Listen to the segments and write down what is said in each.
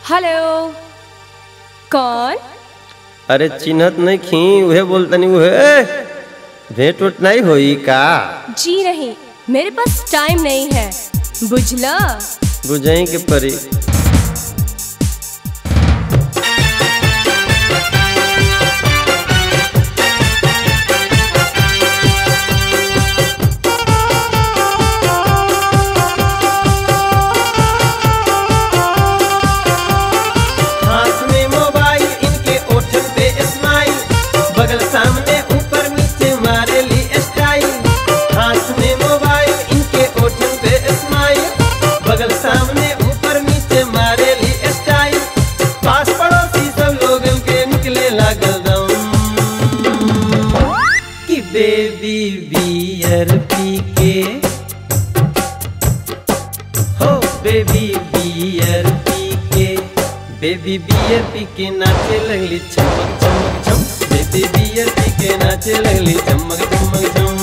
Hello कौन अरे चिन्हत नहीं खी उहे बोलतनी उहे भेंट उठ नहीं होई का जी नहीं मेरे पास टाइम नहीं है बुझला बुझई के परी हाथ में मोबाइल इनके ओठन पे स्माइल बगल सामने ऊपर नीचे मारे ली स्टाइल हाथ में मोबाइल इनके ओठन पे स्माइल बगल सामने ऊपर नीचे मारे ली स्टाइल पास पड़ोसी सब लोग के निकले लागल दम कि बेबी बियर पी के हो बेबी बियर पी के बेबी बियर पी के नाचे लगली चमक चमक चम बेबी बियर पी के नाचे लगली चमक चमक चम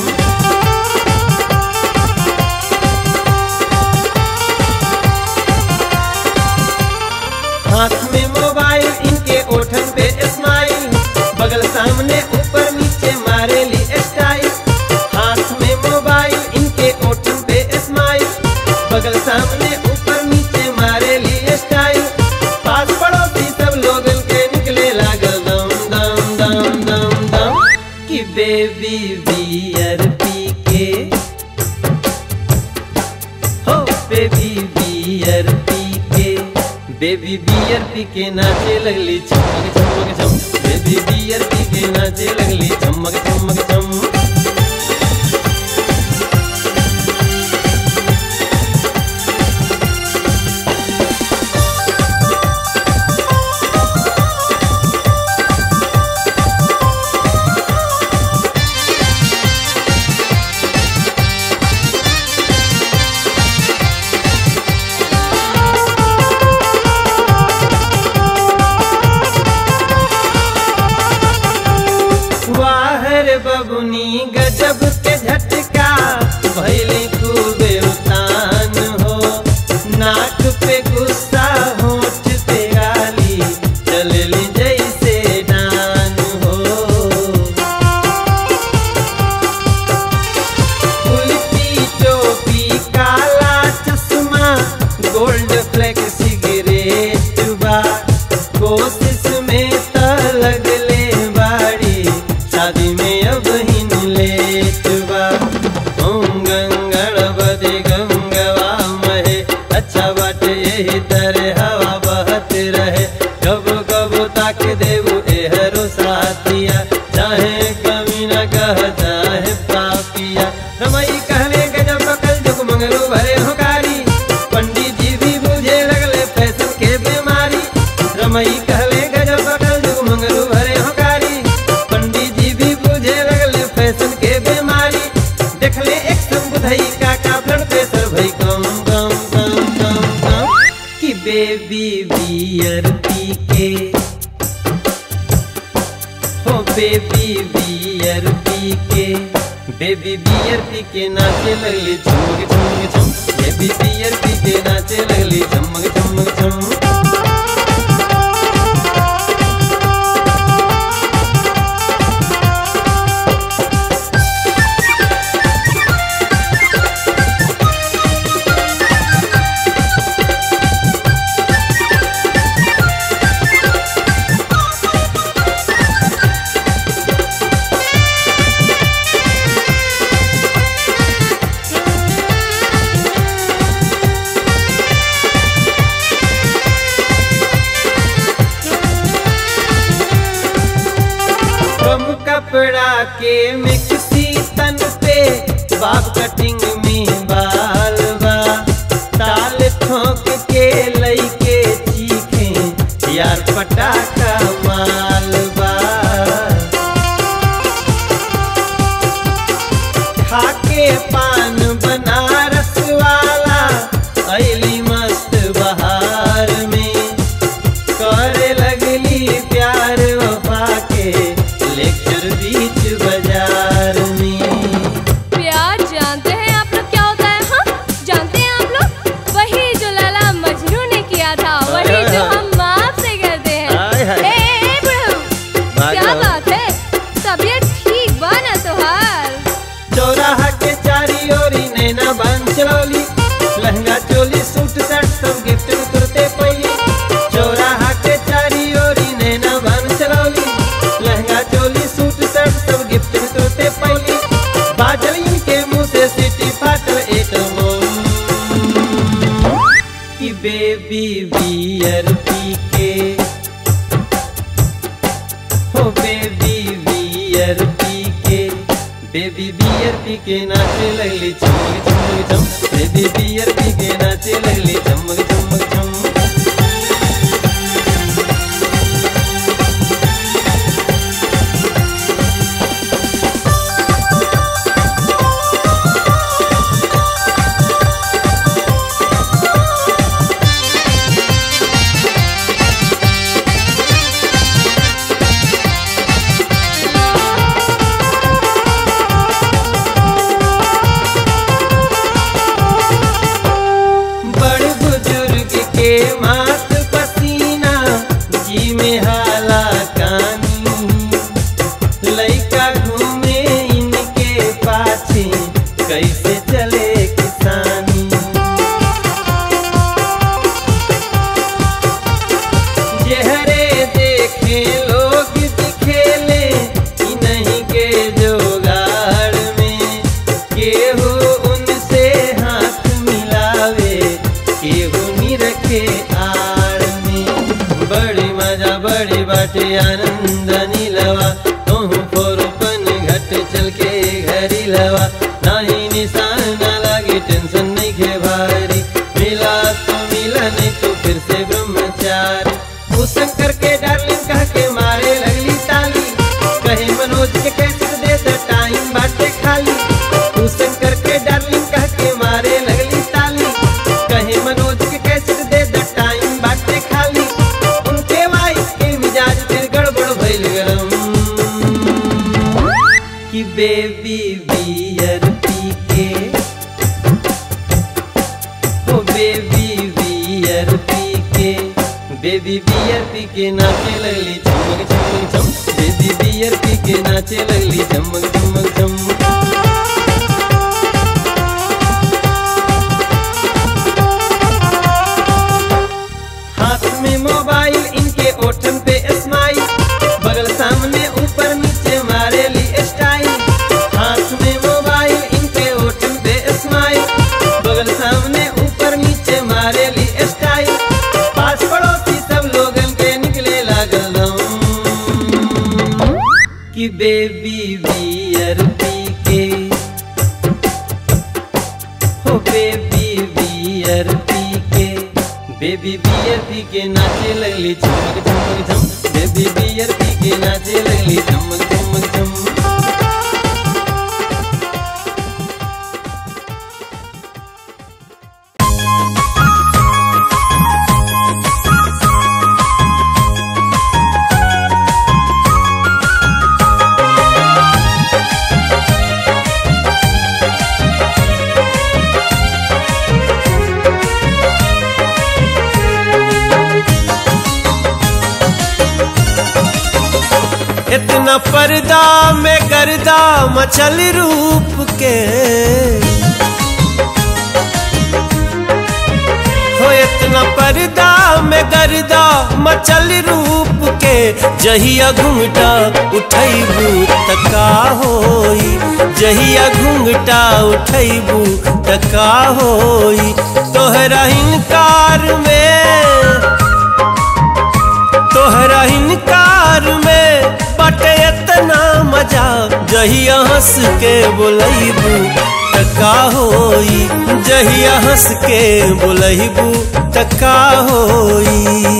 हाथ में मोबाइल इनके ओठन पे स्माइल बगल सामने ऊपर नीचे मारे ली स्टाइल हाथ में मोबाइल इनके ओठन पे स्माइल बगल सामने ऊपर नीचे मारे ली स्टाइल पास पड़ोसी सब लोग के निकले लागल दम दम दम दम दम कि बेबी बियर पी के हो बेबी बियर पी के बेबी बियर पी के नाचे लगली चमक चमक चम बेबी बियर पी के नाचे लगली चमक चमक चम वाहर बबुनी गजब के झटका भैली खूबे उतान हो नाक पे गुस्सा होठ पे गाली चलली जैसे डान हो उल्टी टोपी काला चश्मा गोल्ड फ्लेक सिगरेट बा कोशिश में त लगले बाड़ी शादी में अब हिन लेट बा ओम गंगणपति गंगवा महे अच्छा बाटे यही तरह हवा बहत रहे कब कब ताक देवू एहरो साथिया चाहे कमी न कह चाहे पापिया रमई कहले गजब कल जुग मंगलू भरे होकारी पंडित जी भी बुझे लगले फैशन के बीमारी रमई कहले गजब कल जुग मंगलू भरे होकारी पंडित जी भी बुझे लगले फैशन के बीमारी देखले एक बुधई का का ब्लड प्रेशर भई कम कम कम कम कम कि बेबी बियर पी के हो बेबी बियर पी के बेबी बियर पी के नाचे लगली चमक चमक चम बेबी बियर पी के नाचे लगली चमक चमक चम कम कपड़ा के मिक्सी तन पे बाप कटिंग में बाल बा ताल ठोक के लइके चीखे यार पटाखा माल बा खाके पान बनारस वाला ऐली मस्त बहार में करे लगली प्यार वफा के लेक्चर बीच बाजार चलौली लहंगा चोली सूट शर्ट सब गिफ्ट में तुरते पैली चौराहा के चारी ओरी नैना बन चलौली लहंगा चोली सूट शर्ट सब गिफ्ट में तुरते पैली बाजल इनके मुंह से सिटी फाटल एक कि बेबी बियर पी के हो बेबी बियर पी के बेबी बियर पी के नाचे लगली चमक चमक चम बेबी बियर पी के नाचे लगली चमक चमक चम बड़ बुजुर्ग के मात पसीना जी में हाला कानी लइका घूमे इनके पाछे कैसे चले किसानी जेहरे देखे लोग दिखेले इ नहीं के जोगाड़ में केहू उनसे हाथ मिलावे केहू निरखे आड़ में बड़ी मजा बड़ी बाटे आनंद नीलवा तुहू फोरपन घट चल के घरी लवा नाही निशान ना लागे टेंशन नहीं खे भारी मिला तो मिला नहीं तो फिर से ब्रह्मचारी वो शंकर के डार्लिंग कह के मारे लगली ताली कहे मनोज के कैसे दे दे टाइम बाटे खाली तू शंकर के डार्लिंग कह के मारे लगली ताली कहे मनोज के कैसे दे दे टाइम बाटे खाली उनके वाइफ के मिजाज फिर गड़बड़ भइल गरम कि बेबी बियर पी के ओ बेबी बियर पी के बेबी बियर पी के नाचे लगली चमक चमक चम बेबी बियर पी के नाचे लगली चमक चमक चम हाथ में मोबाइल इनके ओठन पे स्माइल बगल सामने ऊपर नीचे मारे ली स्टाइल हाथ में मोबाइल इनके ओठन पे स्माइल बगल सामने ऊपर नीचे मारे ली स्टाइल पास पड़ोसी सब लोगन के निकले लागल दम कि बेबी बियर पी के हो बेबी बियर पी के बेबी बियर पी के नाचे लगली चमक चमक चम बेबी बियर पी के नाचे लगली चमक चमक चम इतना पर्दा में गर्दा मचल रूप के हो इतना पर्दा में गर्दा मचल रूप के जहिया घूंघटा उठैबू तका होई जहिया घूंघटा उठैबू तका होई तोहरा इनकार में तोहरा इनकार में बटे इतना मजा जहिया हंस के बोलैबू तका होई जहिया हंस के बोलैबू तका होई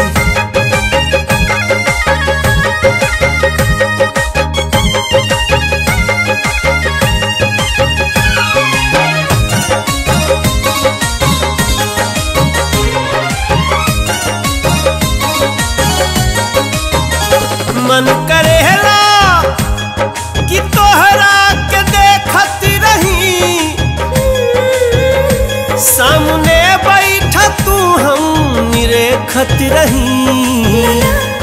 मन करेला कि तोहरा के देखत रही सामने बैठा तू हम निरेखत रही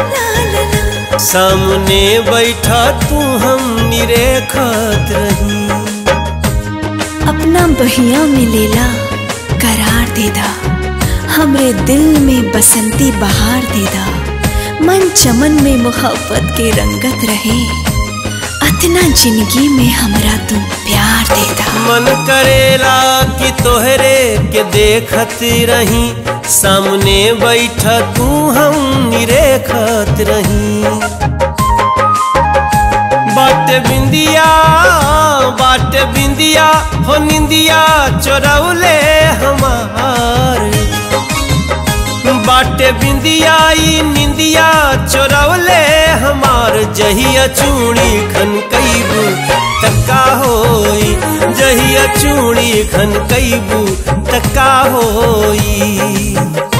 सामने बैठा तू हम निरेखत रही अपना बहिया में लेला करार देदा हमरे दिल में बसंती बहार देदा मन चमन में मोहब्बत के रंगत रहे अतना जिंदगी में हमरा तू प्यार देदा मन करेला कि तोहरे के देखत रही सामने बैठ तू हम निरेखत रही बाट बिंदिया बाट बिंदिया हो निंदिया चोरौले हमार बाटे बिंदिया ई निंदिया चोरौले हमार जहिया चूड़ी खन कैबू तक्का होई जहिया चूड़ी खन कैबू तक्का होई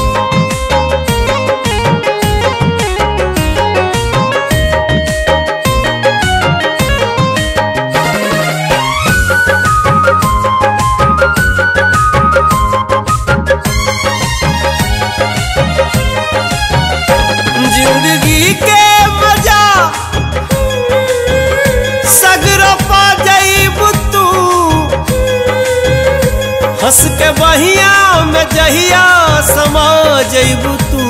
जिंदगी के मजा सगरो पा जाइब तू हंस के बहिया में जहिया समा जाइब तू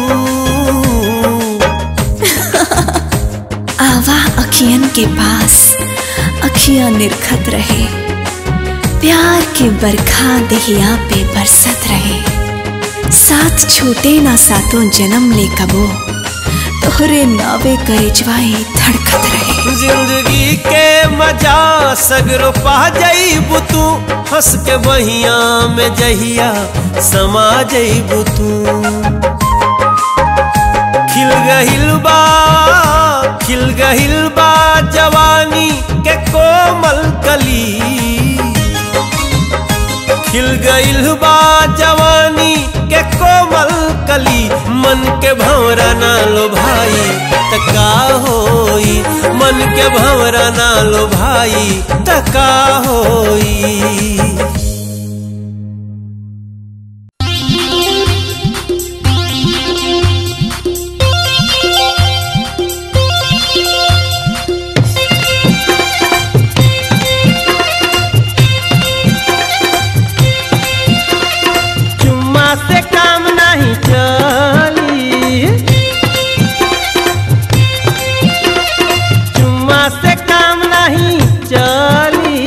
आवा अखियन के पास अखियां निरखत रहे प्यार के बरखा दहिया पे बरसत रहे साथ छूटे ना सातों जन्म ले कबो तोहरे नावे करिजवाई धड़कत रहे जिंदगी के मजा सगरो पा जाइब तू हंस के बहिया में जहिया समा जाइब तू खिल गहिल बा खिल गहिल बा जवानी के कोमल कली खिल गइल बा जवानी के कोमल कली मन के भंवरा ना लो भाई तका होई मन के भंवरा ना लो भाई तका होई चुम्मा से काम नहीं चली चुम्मा से काम नहीं चली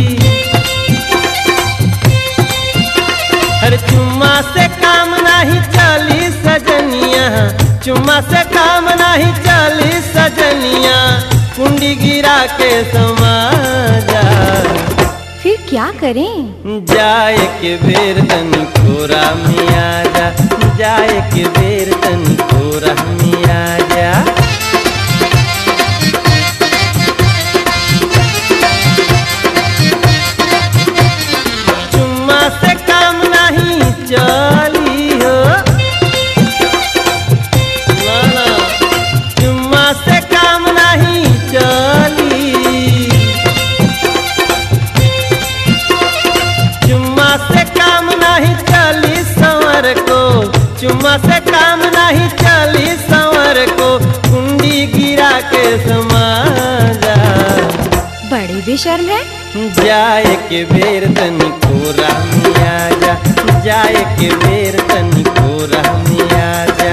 अरे चुम्मा से काम नहीं चली सजनिया चुम्मा से काम नहीं चली सजनिया कुंडी गिरा के समाजा फिर क्या करें जाए के बेर तनी कोरा में आजा जाए के बेर तनी कोरा में आजा चुम्मा से काम नहीं चली हो ना ना चुम्मा से काम नहीं चली चुम्मा से काम नहीं चली संवर को चुम्मा से काम नहीं चली संवर को कुंडी गिरा के समाजा बड़े बेशर्म है जाए के बेर तनी कोरा में आजा जाए के बेर तनी कोरा में आजा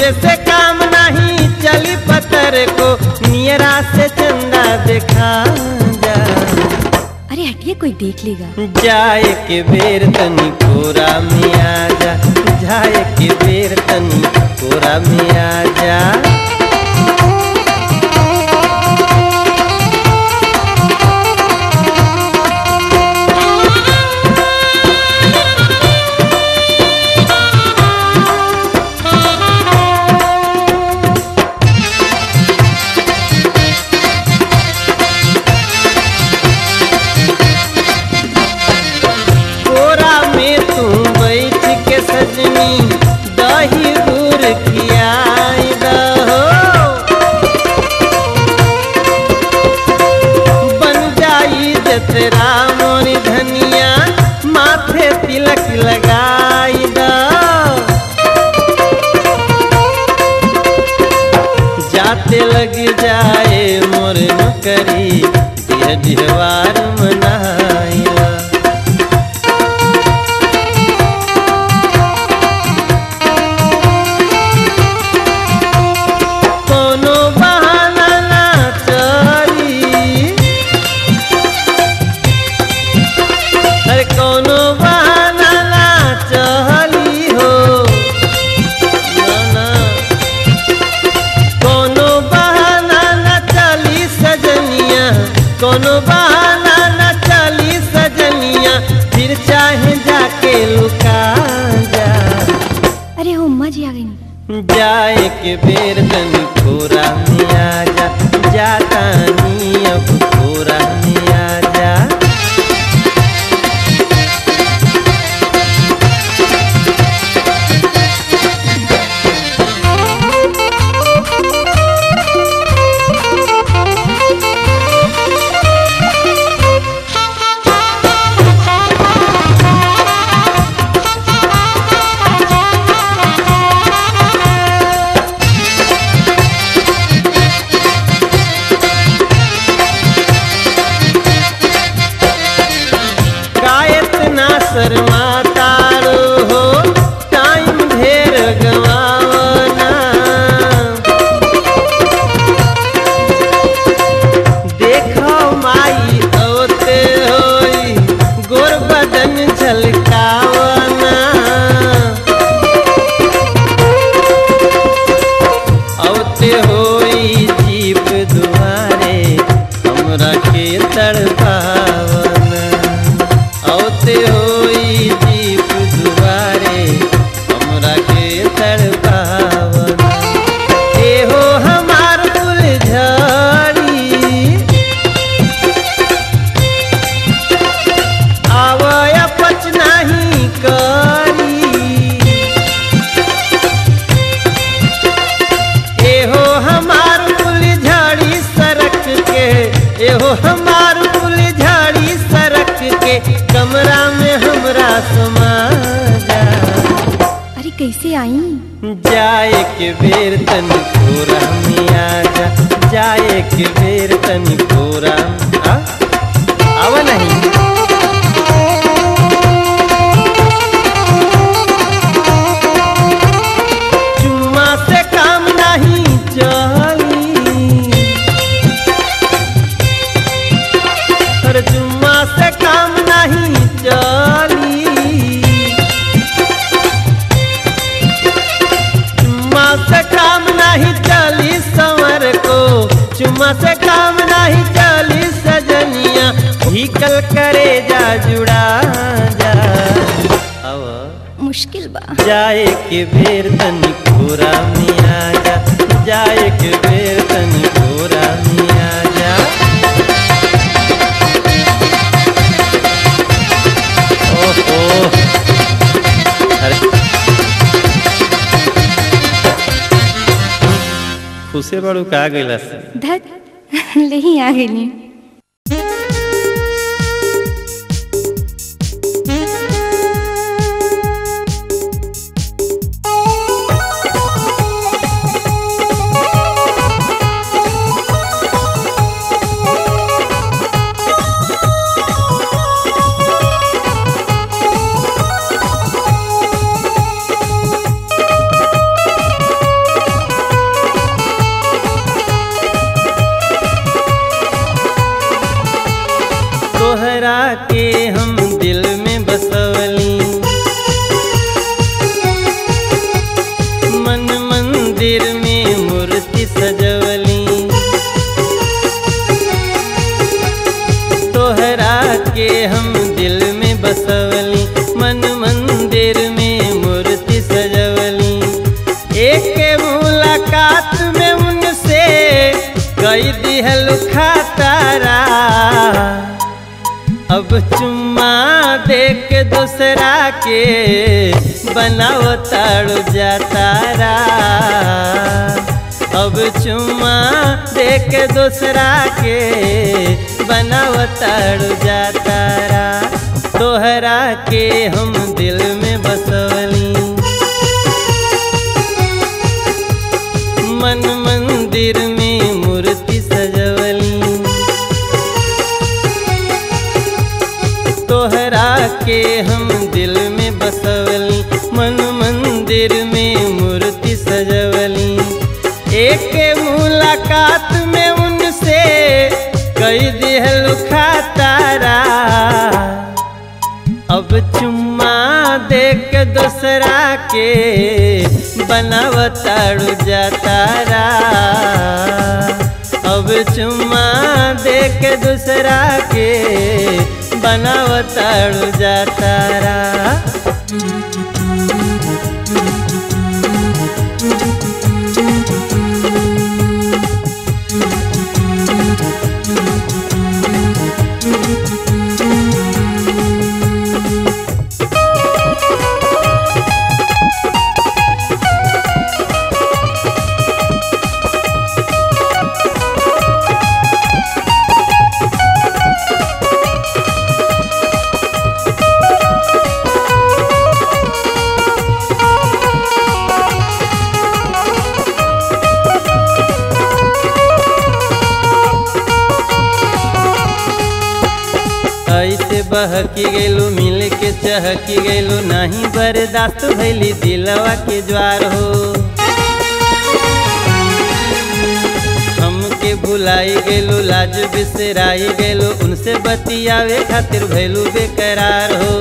बोले से काम नहीं चली पत्थर को नियरा से चंदा दिखा जा अरे हटिए कोई देख लेगा जाए के बेर तनी कोरा में आ जा जाए के बेर तनी कोरा में आ जा कोरा में तू बैठ के सजनी दही दूर खियाई दहो बन जाई जतरा मोरी धनिया माथे तिलक लगाई द जाते लग जाए मोर नौकरी दिह दिहवार मनाइला कोनो बहाना ना चली अरे कोनो बहाना ना चली हो ना ना कोनो बहाना ना चली सजनिया कोनो बहाना ना चली सजनिया फिर चाहे जाके लुका जा अरे हो अम्मा जी आ गई जाए के बेर तनी कोरा में आ जा जाता नी अब कोरा में आ जा गायत ना शर्मा तारो हो टाइम ढेर गवावना देखो माई औते होई गोर बदन झलकावना औते होई जीप दुआरे हमरा के तड़पावना औते होई जीप दुआरे हमरा के तड़पावना एहो हमार फुलझड़ी आवय पच नहीं करी एहो हमार फुलझड़ी सरक के एहो हमार फुलझड़ी सरक के कमरा में हमरा समा जा अरे कैसे आई जाए के बेर तनी कोरा में आ जा जाए के बेर तनी कोरा में आ आव नहीं चुम्मा से काम नहीं चली अरे चुम्मा से काम नहीं चली चुम्मा से काम नहीं चली संवर को चुम्मा से काम नहीं चली सजनिया भीकल करे जा जुड़ा जा अब मुश्किल बा जाए के बेर तनी कोरा में आ जा जाए के बेर तनी कोरा में आ जा ओहो अरे खुशे बड़ू का गइला से धत ले ही आ गई Thank मंदिर में मूर्ति सजवली तोहरा के हम दिल में बसवली मन मंदिर में मूर्ति सजवली एक मुलाकात में उनसे कई दिहल खातारा अब चुम्मा देख दूसरा के बनाव ताड़ू जातारा अब चुम्मा देख दूसरा के बनाव ताड़ू जातारा तोहरा के हम दिल में बसवली मन मंदिर में मूर्ति सजवली तोहरा के हम दिल में बसवली मन मंदिर में मूर्ति सजवली एक मुलाकात में उनसे कई दिहल खातारा अब चुम्मा देख दूसरा के बनावताड़ू जातारा अब चुम्मा देख दूसरा के बनावताड़ू जातारा ऐसे बहकी गैलू मिल के चहकी गैलू नहीं बर्दाश्त भैली दिलवा के ज्वार हो हमके भुलाई गैलू लाज बिसराई गैलू उनसे बतियावे खातिर भैलू बेकरार हो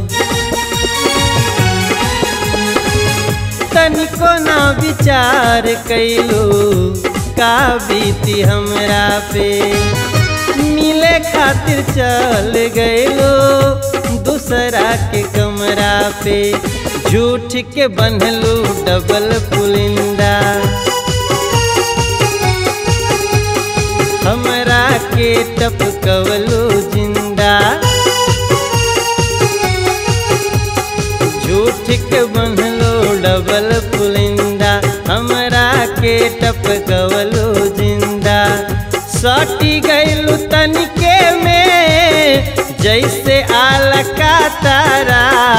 तनिको ना विचार कैलू का बीती हमरा पे मिले खातिर चल गएलो दूसरा के कमरा पे झूठ के बनलू डबल पुलिंदा हमरा के टपकवलू जिंदा झूठ के बनलो डबल पुलिंदा हमरा के टपकवलू जिंदा सटी गैलू तनिके में जैसे आल का तारा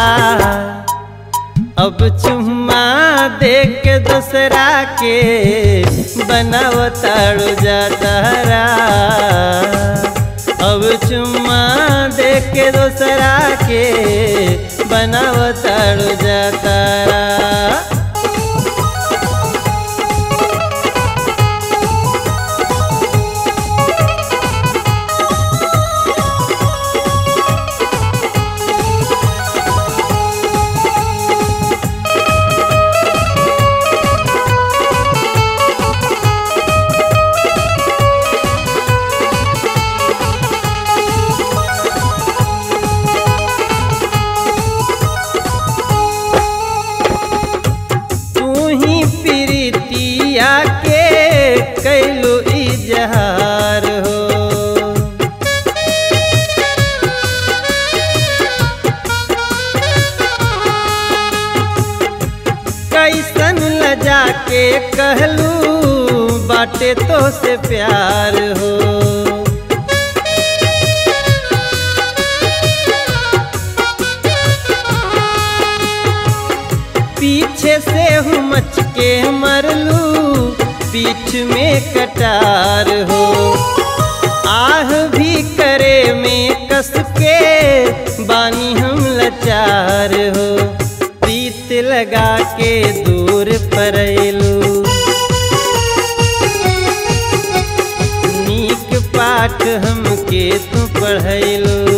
अब चुम्मा देख के दूसरा के बनावताड़ू जातारा अब चुम्मा देख के दूसरा के बनावताड़ू जातारा तू ही प्रीतिया के कैलू इजहार हो कैसन लजा के कहलू बाटे तो से प्यार हो पीछे से हूँ मच के मरलू पीठ में कटार हो आह भी करे में कस के बानी हम लाचार हो प्रीत लगा के दूर परलू नीक पाठ हमके तू पढ़ैलू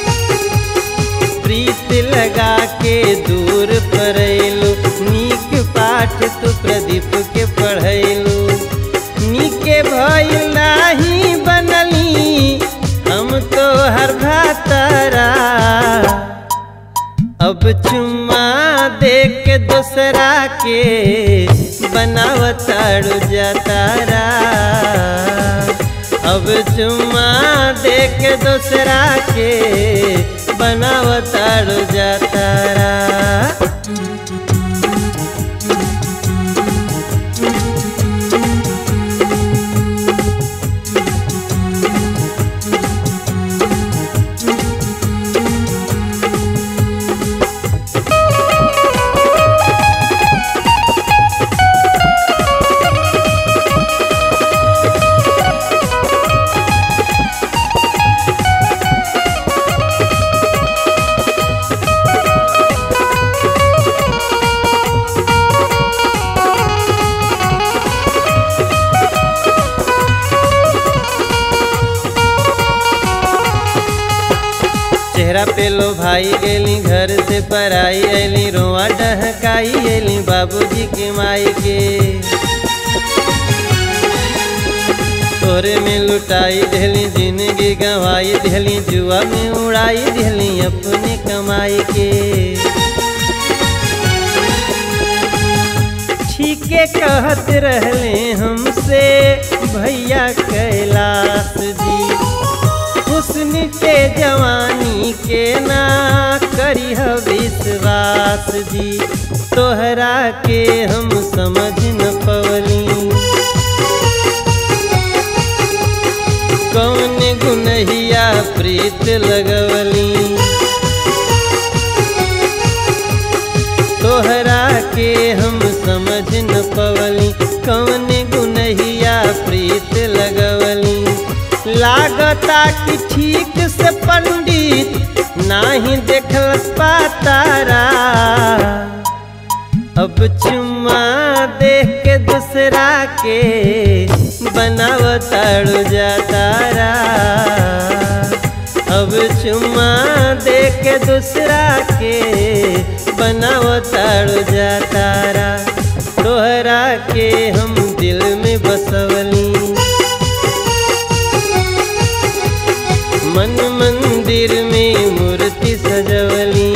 प्रीत लगा के दूर परैलू नीक पाठ तू प्रदीप के पढ़ैलू निके भइल नाही बनली हम तो हर भातारा अब चुम्मा दे के दूसरा के बनावताड़ू जातारा अब चुम्मा दे के दूसरा के बनावताड़ू जातारा चेहरा पे लो भाई गेली घर से पराई ऐली रोआ डहकाई ऐली बाबूजी के माई के तोरे में लुटाई देली जिंदगी गंवाई देली जुआ में उड़ाई देली अपने कमाई के ठीके कहत रहले हमसे भैया कैलाश जी हुस्न के जवानी के ना करी विश्वास जी तोहरा के हम समझ न पवली कौन गुनहिया प्रीत लगवली तोहरा के हम समझ न पवली कौन गुनहिया प्रीत लगवली लागता कि ठीक से पंडित नाही देखल पातारा अब चुम्मा देख के दूसरा के बनावताड़ू जातारा अब चुम्मा देख के दूसरा के बनावताड़ू जातारा तोहरा के हम दिल में बसवली मन मंदिर में मूर्ति सजवली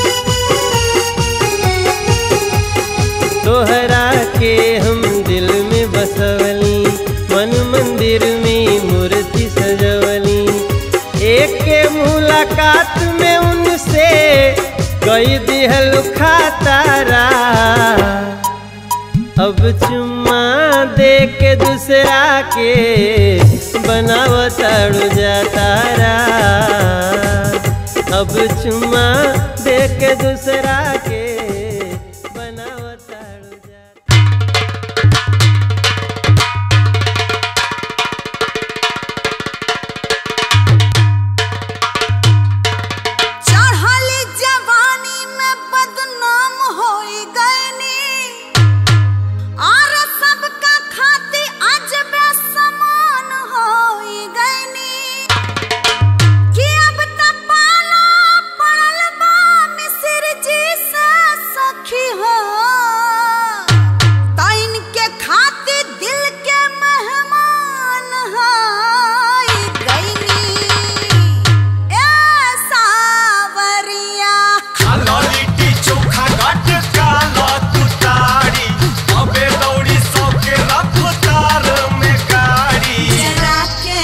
तोहरा के हम दिल में बसवली मन मंदिर में मूर्ति सजवली एक के मुलाकात में उनसे कई दिहल खातारा अब चुम्मा दे के दूसरा के बनावताड़ू जातारा अब चुम्मा दे के दूसरा के बनावताड़ू जातारा चढ़ली जवानी में बदनाम होई गईनी और सबका खाती आज बेसमान होई गईनी कि अब त पाला पड़ल बा मिसिर जी से सखी हो तैन के खाती दिल के मेहमान होई गईनी ए सावरिया लिट्टी चोखा घट काला तू तारी अबे दौड़ी सौ के रफ्तार में गाड़ी जरा के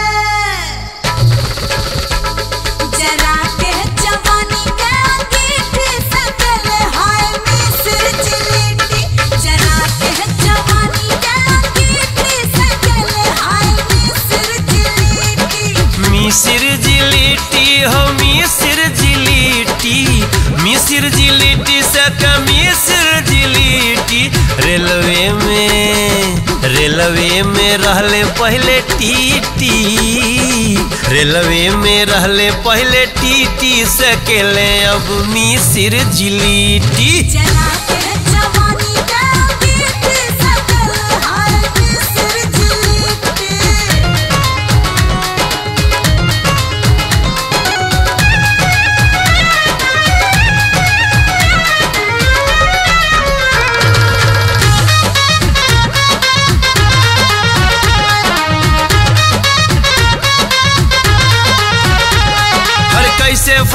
जरा के जवानी के अंगीठी सकल हाय मिस्र जिलेटी जरा के जवानी के अंगीठी सकल हाय मिस्र जिलेटी मिसिर जिलिटी हो मिसिर जिलिटी मिसिर जिलिटी से मिसिर जिलिटी रेलवे में रेलवे में रहले पहले टीटी रेलवे में रहले पहले टीटी सकेले अब मिसिर जिलिटी जरा के जवानी के अंगीठी सकल हाय मिस्र जिलेटी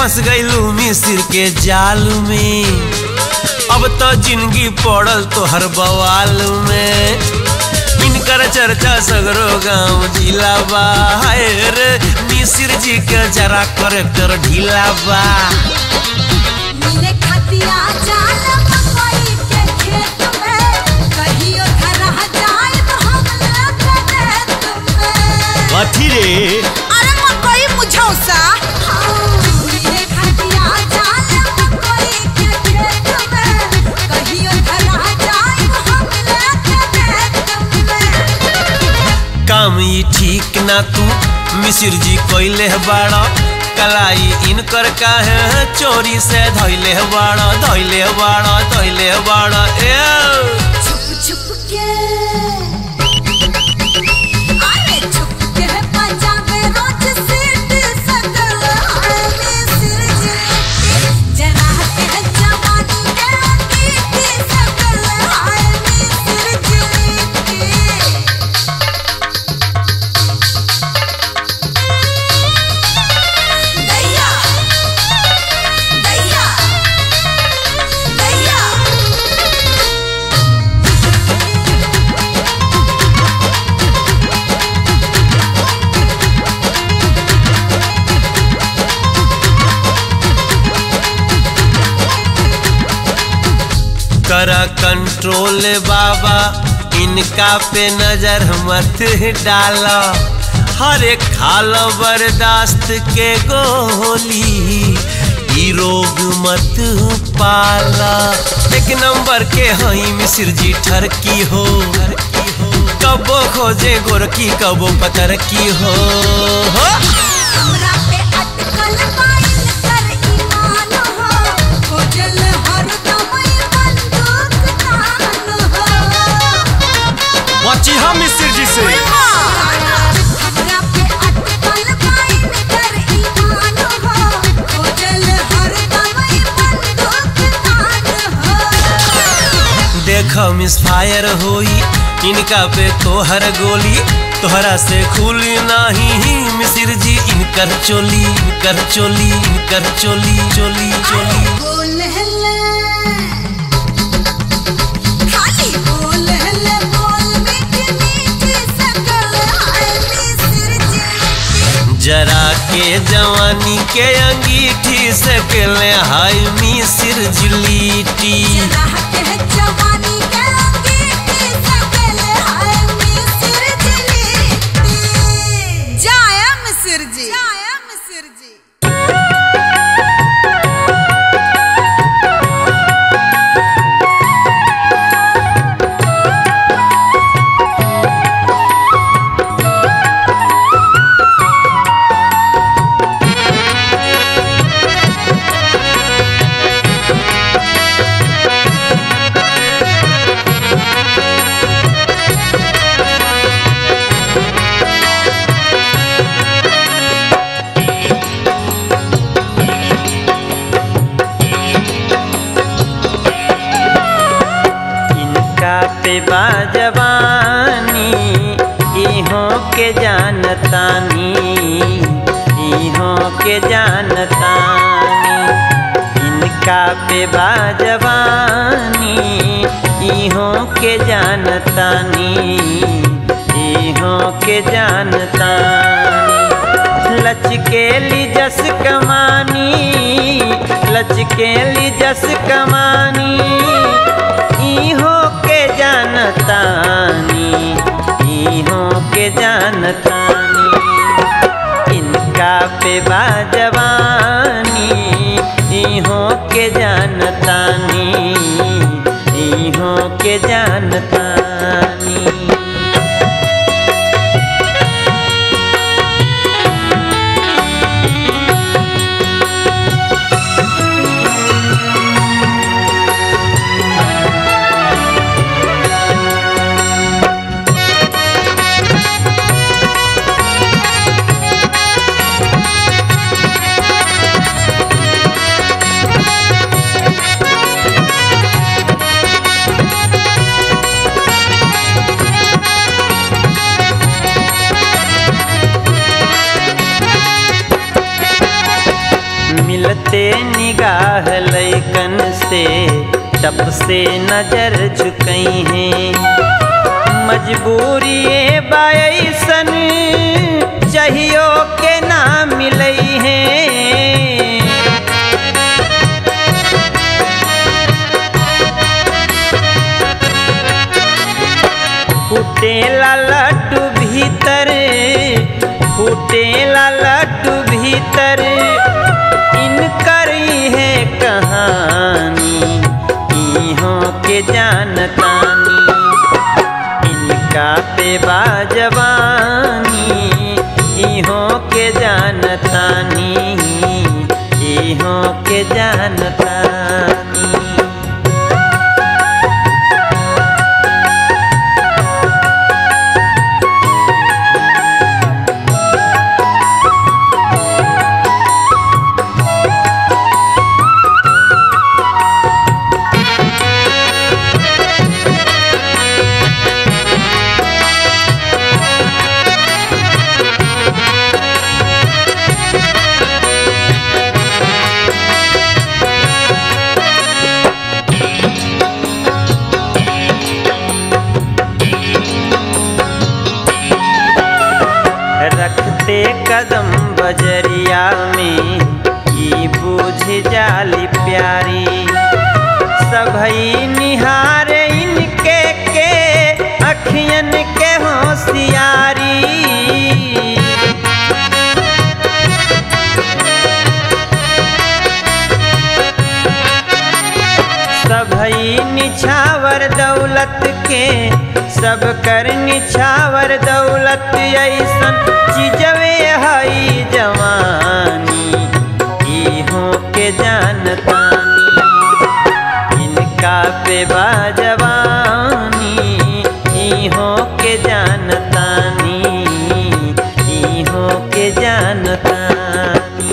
फंस गईलू मिसिर के जाल में अब तो जिंदगी पड़ल तोहर बवाल में इनकर चर्चा सगरो गांव जिला बा हाय रे मिसिर जी के जरा करेक्टर ढीला बा मिले खतिया जाल मकई के खेत में कहियो धरह जाए तो हम लग दे तुम्हें कथी रे अरे मकई मुझौसा मिले खतिया जाल मकई के खेत में कहियो धरह जाए तो हम लग दे तुम्हें काम ई ठीक ना तू मिसिर जी कोइले बाड़ा कलाई इनकर काहे चोरी से धैले बाड़ा धैले बाड़ा धैले बाड़ा ए छुप छुप के अरे छुप के पंजाबे रोज सीट सकल हाले सिर जिलेटी जरा के जवानी के अंगीठी सकल हाले सिर जिलेटी दैया दैया दैया करा कंट्रोल बाबा इनका पे नजर मत डाला हर एक खाल बर्दाश्त के गोली ई रोग मत पाला एक नंबर के हई मिसिर जी ठरकी हो कबो खोजे गोरकी कबो पतर की हो, हो। हमरा पे अटकल पाइल कर ईमान हो खोजल हरदम ई बंदूक तान हो बची हम मिस्र जी से हमरा पे अटकल पाइल कर ईमान हो खोजल हरदम ई बंदूक तान हो देख मिस फायर होई इनका पे तोहर गोली तोहरा से खुली नाही मिसिर जी इनकर चोली इनकर चोली इनकर चोली चोली चोली बोल हल्ले खाली बोल हल्ले बोल मीठी मीठी सकल हाय मिस्र जी जरा के जवानी के अंगीठी से केले हाय मिसिर जिलीटी जरा के जवानी के अंगीठी सकल हाय मिस्र जी जाया मिस्र जी जाया मिस्र जी इनका पे बाजवानी इहों के जानतानी इहों के जानतानी इनका पे बाजवानी इहों के जानतानी इहों के जानतानी लचकेली जस कमानी लचकेली जस कमानी इहो के जानतानी इहो के जानतानी इनका पे बाजवानी इहो के जानतानी इहो के जानतानी टप से नजर झुकई हैं मजबूरी बायसन चाहियो के ना मिलई हैं फूटेला लड्डू भीतर फूटेला लड्डू भीतर इनकर है कहानी इहों के जानतानी इनका पे बाजवानी इहों के जानतानी इहों के जानतानी रखते कदम बजरिया में ई बूझ जाली प्यारी सभई निहार इनके के अखियन के होशियारी सभई निछावर दौलत के सब कर निछावर दौलत ऐसन चीजवे हई जवानी इहों के जानतानी इनका पे बाजवानी इहों के जानतानी इहों के जानतानी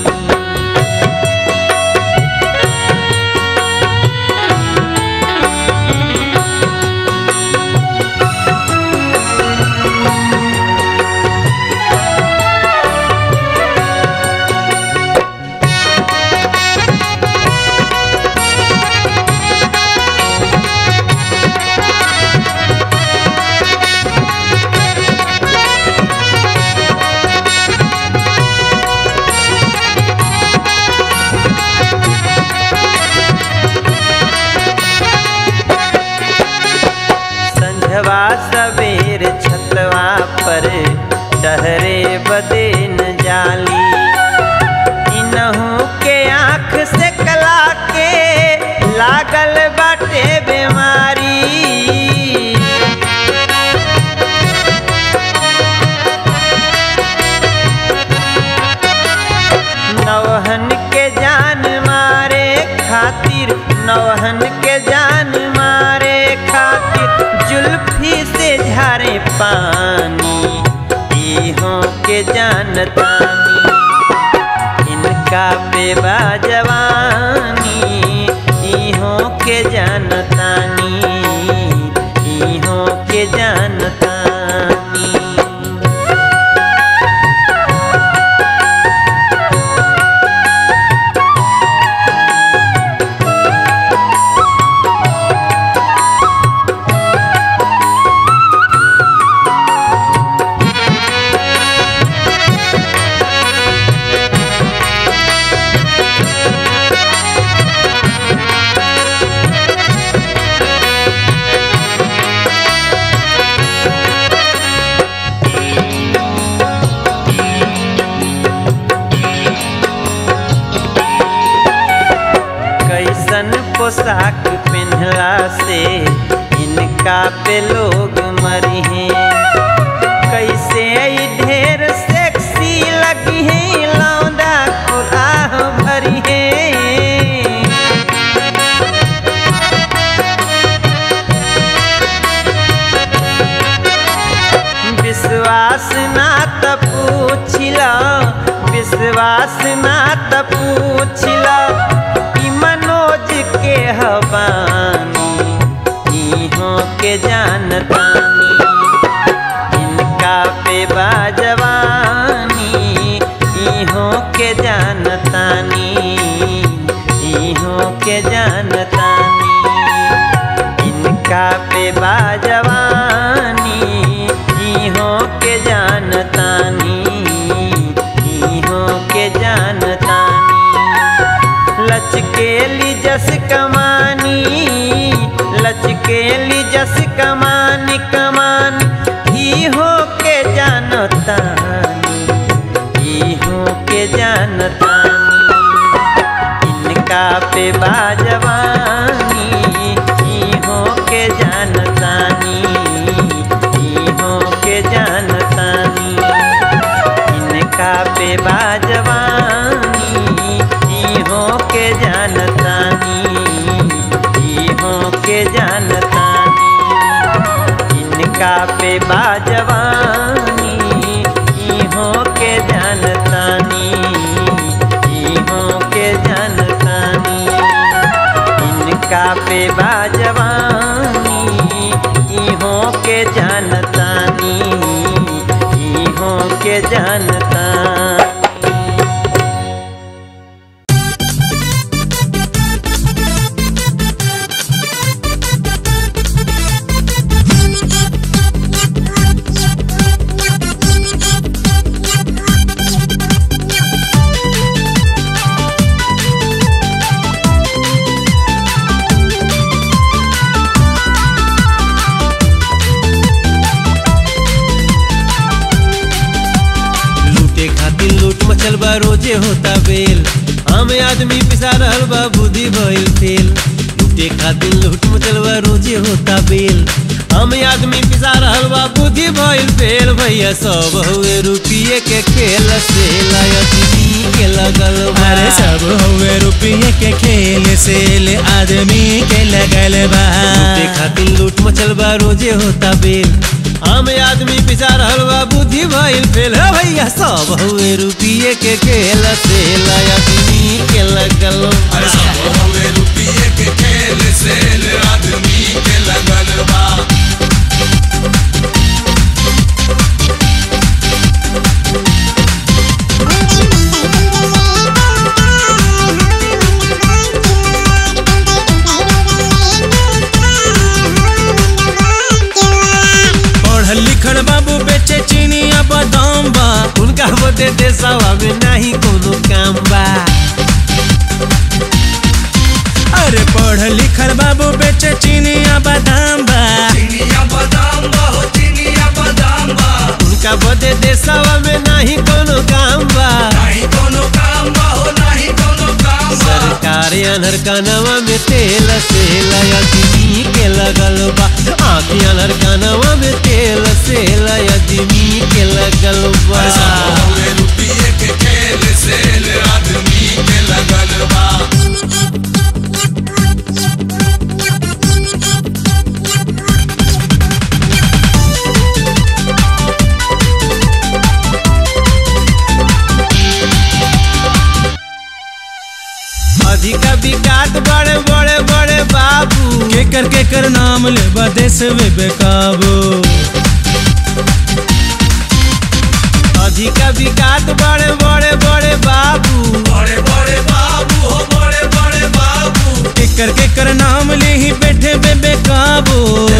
संझवा सवेर छतवा पर टहरे बदे न जाली इनहू के आँख से कला के लागल बाटे बीमारी नौहन के जान मारे खातिर नौहन के जान मारे खातिर जुल्फी से झारे पानी इहों के जानतानी इनका पे बाजवानी इहों के जानतानी इहों के जानतानी कैसन पोशाक पहनला से इनका पे लोग मरी हैं कैसे ई ढेर सेक्सी लगी है लौंडा को आह भरी है विश्वास ना त पूछिला विश्वास ना त पूछिला ई मनोज के हवानी इहों के जानतानी इनका पे बाजवानी इहों के जानतानी इहों के जानतानी इनका पे बाजवानी इहों के जानतानी इहों के जानतानी लचकेली जस कमानी लचकेली जस कमानी कमान इहो के जानतानी इहो के जानतानी इनका पे बाजवानी इहो के जानतानी इहो के जानतानी इनका पे बाजवानी इहो के जानतानी इहो के जानतानी इनका पे बाजवानी इहो के जानतानी इहो के जानतानी इनका पे बाजवानी इहो के जानतानी इहो के जानतानी लूटे खातिर लूट मचल बा रोजे होता बेल आम आदमी पिसा रहल बा बुद्धि भइल फेल लूटे खातिर लूट मचल बा रोजे होता बेल आम आदमी पिसा रहल बा बुद्धि भइल फेल भैया सब हुए रुपये के खेल से लायती के लगल बा। अरे सब हुए रुपये के खेल से ले आदमी के लगल बा लूटे खातिर लूट मचल बा रोजे होता बेल आम आदमी पिसा रहल बा बुद्धि भइल फेल हे भैया सब हुए रुपये के खेल से लायती के लगल बा। पढ़ल लिखल बाबू बेचे चीनिया बादाम बा उनका बदे देशवा में नहीं कोनो काम बा अरे पढ़ल लिखल बाबू बेचे चीनिया बादाम बा उनका बदे देशवा में नहीं कोनो काम बा सरकार अनहर कानवा में तेल से लयदमी के लगल बा आँखी अनहर कानवा में तेल से लयदमी के लगल बा अधिका विकास बड़े बड़े बड़े बाबू के कर के कर नाम ले बा देश में बेकाबू अधिका विकास बड़े बड़े बड़े बाबू के कर के कर नाम ले ही बैठे बे बेकाबू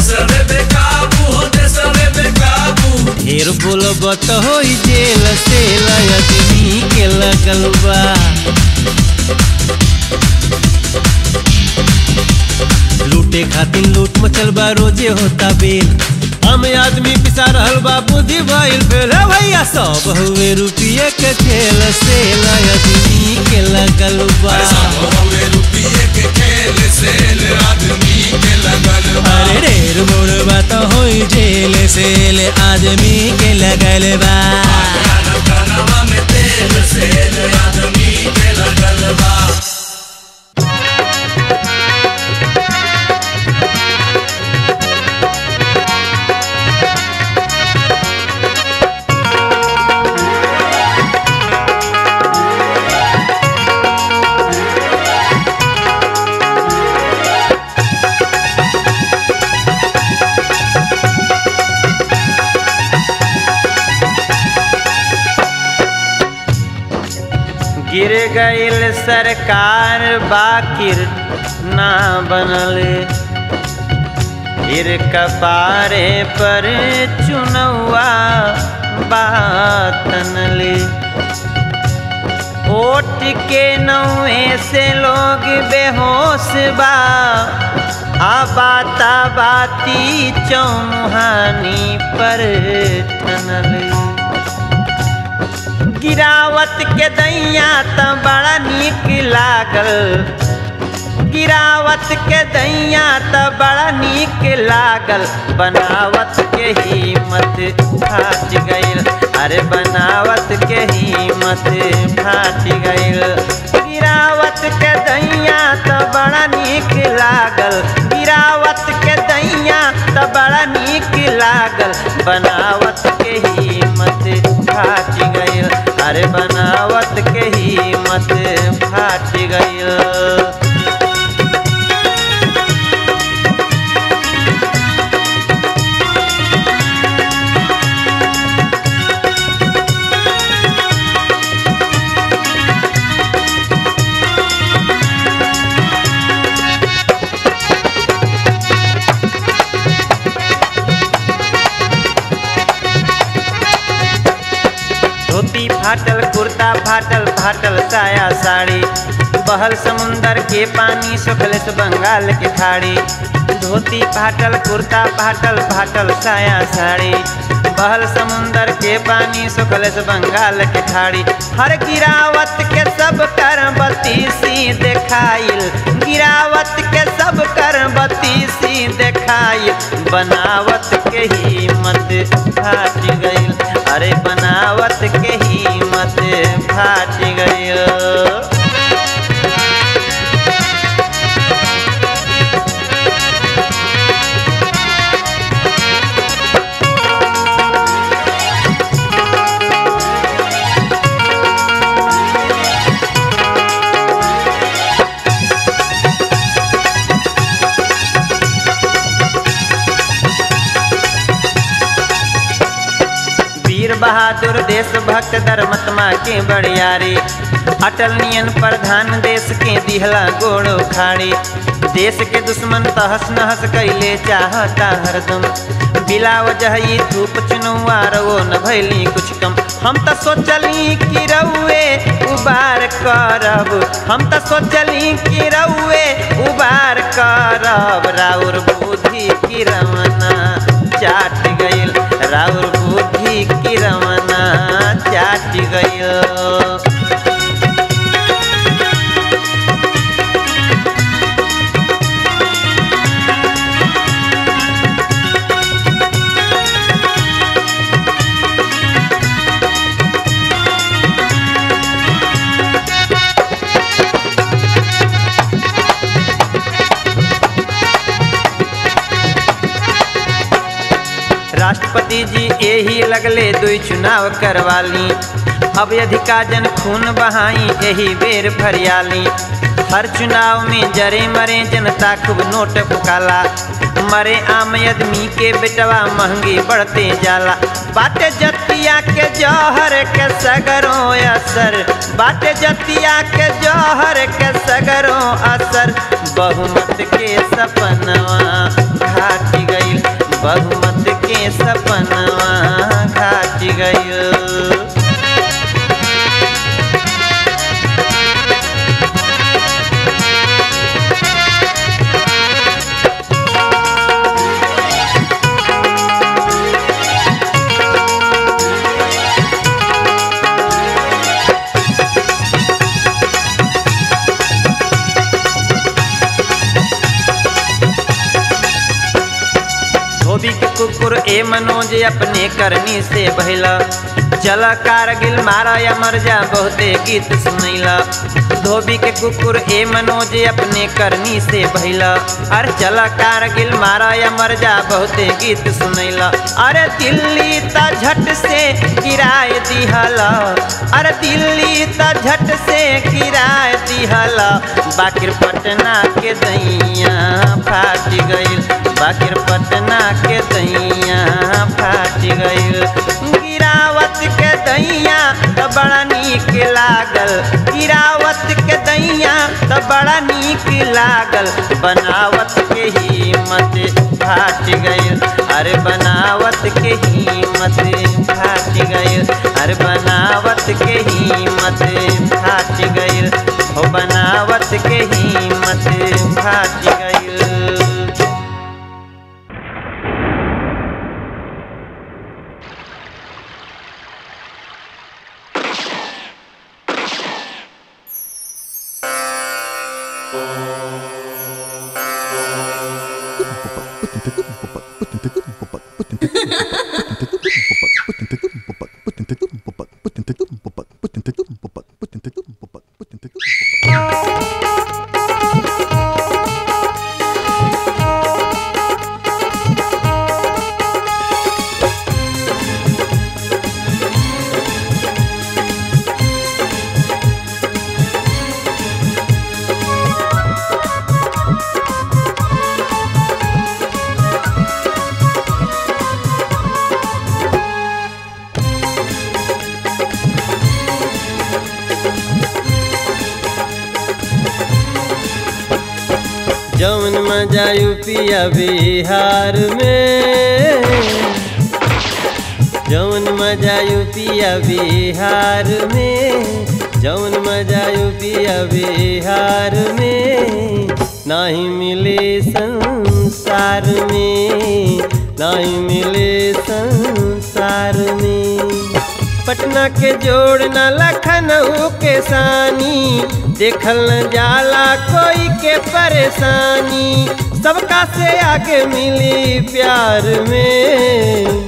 ढेर बोलब तो हो जेल से लयदमी के लगल बा लूटे खातिर लूट मचल बा रोजे होता बेल हम आदमी पिसा रहल बा बुद्धि भइल फेल हे भैया सब हुए रुपये के खेल से लयदमी के लगल बा अरे ढेर मोड़ बात हो जेल से ले आदमी के लगल बा गिर गईल सरकार बाकिर ना बनल फिर कपारे पर चुनौआ बातन ले ओट के नौए से लोग बेहोश बा आ बाता बाती चौमुहानी पर तनल गिरावत के दैया त बड़ा नीक लागल गिरावत के दैया त बड़ा नीक लागल बनावत के हिम्मत फाट गइल अरे बनावत के हिम्मत फाट गइल गिरावत के दैया त बड़ा नीक लागल गिरावत के दैया त बड़ा नीक लागल बनावत के हिम्मत फाट गइल अरे बनावत के हिम्मत फाट गइल धोती फाटल कुर्ता फाटल फाटल साया साड़ी बहल समुंदर के पानी सुखलस बंगाल के खाड़ी धोती फाटल कुर्ता फाटल फाटल साया साड़ी बहल समुंदर के पानी सुखलस बंगाल के खाड़ी हर गिरावत के सब कर बतीसी देखाइल गिरावत के सब कर बतीसी देखाइल बनावत के हिम्मत फाट गइल अरे बनावत के हिम्मत फाट गइल वीर बहादुर देशभक्त धर्मत्मा के बड़ियारी अटल नियन प्रधान देश के दिहला गोड़ उखाड़ी देश के दुश्मन तहस नहस कैले चाहता हरदम बिला वजह ई धूप चुनुआ रवो न भैली कुछ कम हम त सोचली कि रउए उबार करब हम त सोचली कि रउए उबार करब राउर बुद्धि की रमना चाट गइल राउर बुद्धि की रमना चाट गइल राष्ट्रपति जी यही लगले दुई चुनाव करवाली अब अधिका जन खून बहाई यही बेर फरियाली हर चुनाव में जरे मरे जनता खूब नोट फुकाला मरे आम आदमी के बेटवा महंगी बढ़ते जाला बाटे जतिया के जौहर के सगरों असर बाटे जतिया के जौहर के सगरों असर बहुमत के सपनवा घाट गइल बहुमत के सपनवा घाट गइल धोबी के कुकुर ए मनोज अपने करनी से बहला चल कारगिल मारा या मर जा बहुते गीत सुनैला धोबी के कुकुर ए मनोज अपने करनी से बहला अरे चल कारगिल मारा या मर जा बहुते गीत सुनैला अरे दिल्ली त झट से किराए दिहला अरे दिल्ली त झट से किराए दिहला बाकिर पटना के दैया फाट गइल बाकिर पटना के दैया फाट गइल गिरावत के दैया त बड़ा नीक लागल गिरावत के दैया त बड़ा नीक लागल बनावत के हिम्मत फाट गइल अरे बनावत के हिम्मत फाट गइल अरे बनावत के हिम्मत फाट गइल हो बनावत के हिम्मत फाट गइल जौन मजा यूपिया बिहार में जौन मजा यूपिया बिहार में जौन मजा यूपिया बिहार में नहीं मिले संसार में नहीं मिले संसार में पटना के जोड़ न लखनऊ के सानी देखल न जाला कोई के परेशानी सबका से आगे मिली प्यार में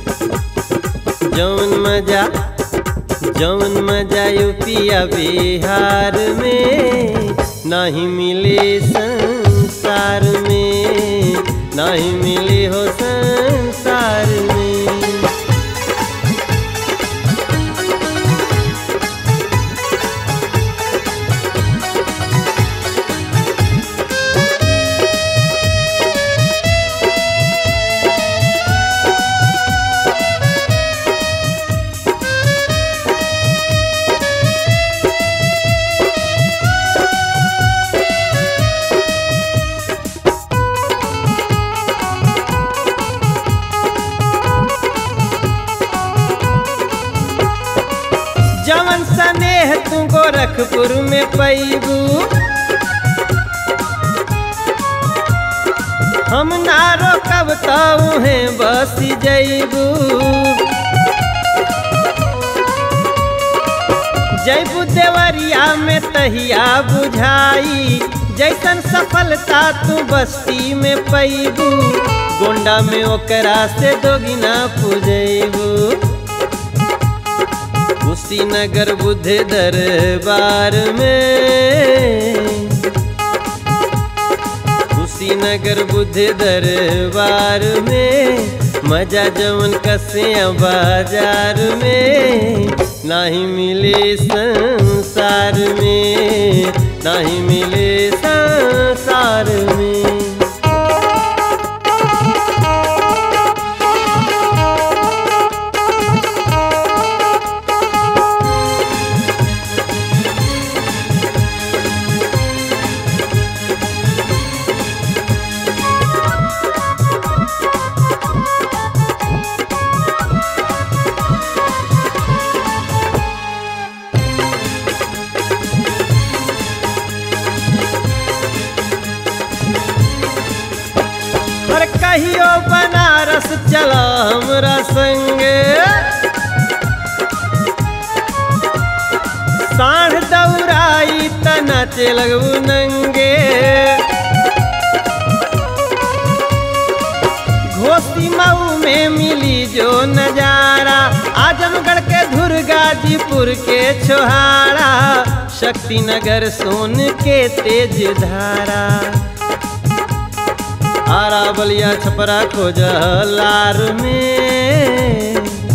जौन मजा जौन मजा यूपिया बिहार में नहीं मिले संसार में नहीं मिले हो संसार में जवन सनेह तू गोरखपुर में पैबू हम ना रोकब तहे बस जैबू जैबू देवरिया में तहिया बुझाई जैसन सफलता तू बस्ती में पैबू गोंडा में ओकरा से दोगिना पुजैबू कुशीनगर बुद्ध दरबार में कुशीनगर बुद्ध दरबार में मजा जवन कसिया बाजार में नहीं मिले संसार में नहीं मिले संसार में और कहियो बनारस चला हमरा संगे साढ़ दौड़ाई त नाचे लगू नंगे घोसी मऊ में मिली जो नजारा आजमगढ़ के धुर गाजीपुर के छोहारा शक्तिनगर सोन के तेज धारा आरा बलिया छपरा खोजलार में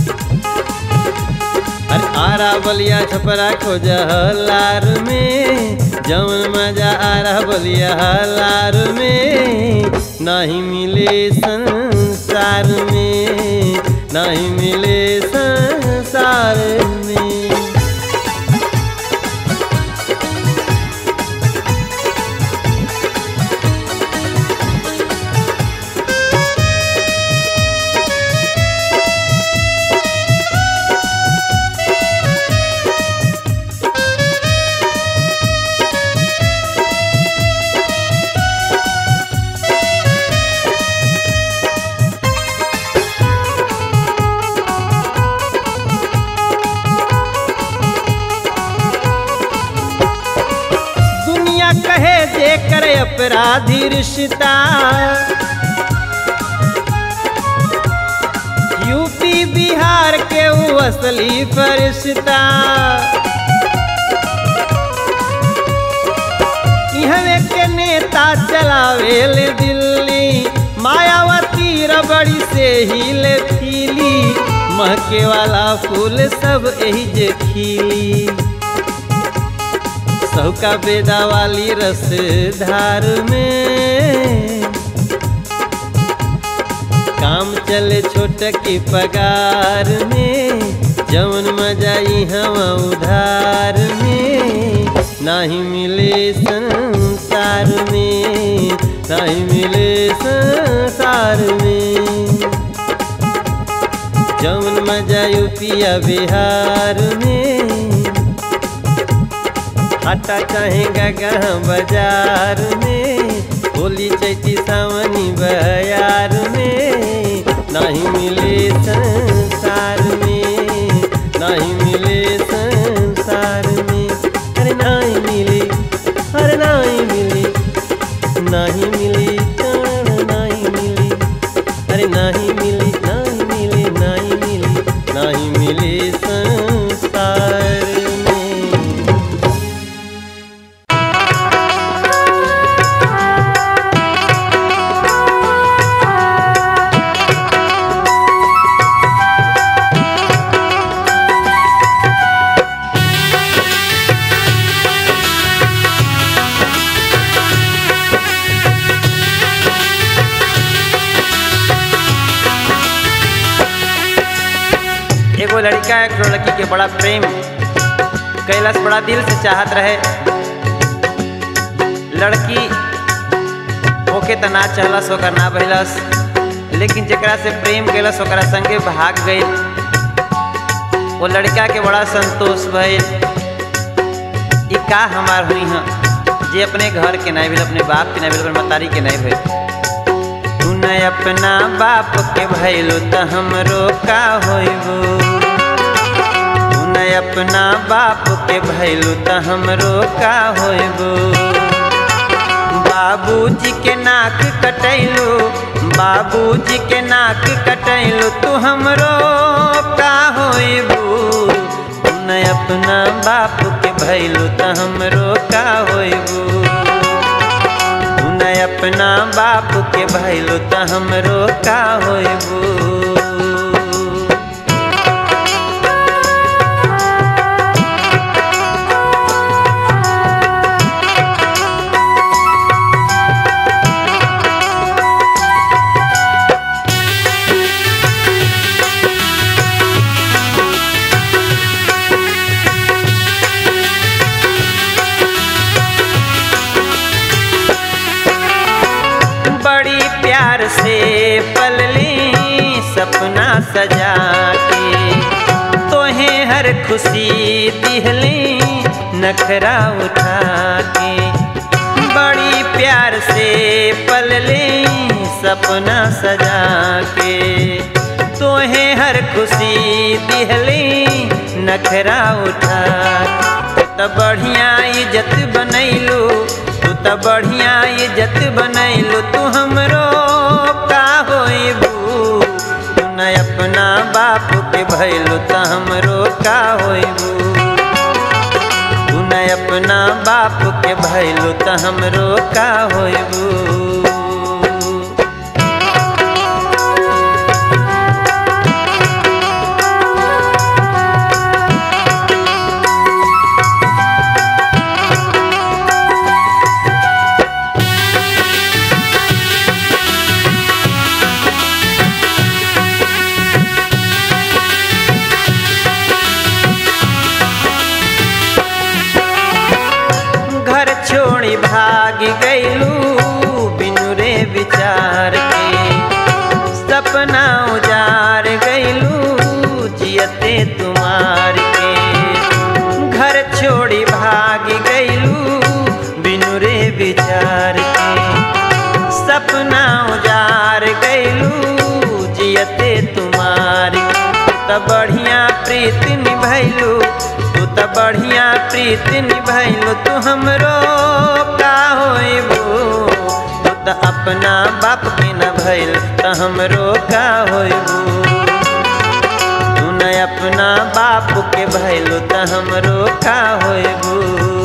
अरे आरा बलिया छपरा खोजलार में जवन मजा आरा बलिया लार में नहीं मिले संसार में नहीं मिले संसार में अपराधी रिश्ता यूपी बिहार के वो असली फरिश्ता इहवे के नेता चलावेल दिल्ली मायावती रबड़ी से हिले फीली महके वाला फूल सब एही जे खिली सौका बेदा वाली रस धार में काम चले छोट की पगार में जवन मजाई हवा उधार में नहीं मिले संसार में नहीं मिले संसार में जवन मजा यूपिया बिहार में हटा चाहेगा गहाँ बाजार में होली चैती सावनी बयार में नहीं मिले संसार में नहीं मिले संसार में अरे नहीं मिले अरे नहीं मिले नहीं मिली कण नहीं मिली अरे नहीं मिली नहीं मिली नहीं मिली नहीं मिली संसार में एगो लड़का एक लड़की के बड़ा प्रेम कैलाश बड़ा दिल से चाहत रहे लड़की ओके त ना चाहलस ओकर ना भइलस लेकिन जेकरा से प्रेम कैलस ओकरा संगे भाग गई वो लड़का के बड़ा संतोष भइल ई का हमार हुई हैं जे अपने घर के नहीं भेल अपने बाप के नहीं भेल अपने मतारी के नहीं भेल तू न अपना बाप के भैलो त हमरो का होइबो तू न अपना बाप के भैलो त हमरो का होइबो बाबूजी के नाक कटैलो बाबूजी के नाक कटैलो तू हमरो का होइबो तू न अपना बाप के भैलो त हमरो का होइबो तू न अपना बाप के भैलो त हमरो का होइबो बड़ी प्यार से पलली सपना सजा के तोहे हर खुशी दिहली नखरा उठा के बड़ी प्यार से पलली सपना सजा के तोहे हर खुशी दिहली नखरा उठा के त बढ़िया इज्जत बनैलू तू त बढ़िया इज्जत बनैलू तू हमरो का होइबू तू न अपना बाप के भैलू त हमरो का होइबू तू न अपना बाप के भैलू त हमरो का होइबू घर छोड़ी भाग गईलू बिनु रे विचार के सपना उजार गईलू जियते तुम्हार के घर छोड़ी भाग गईलू बिनु रे विचार के सपना उजार गईलू जियते तुम्हार त बढ़िया प्रीत निभैलू तू त बढ़िया प्रीत निभैलू तू हमरो का होइबू अपना बाप के न भइल त हमरो का होइबू तू न अपना बाप के भइल त हमरो का होइबू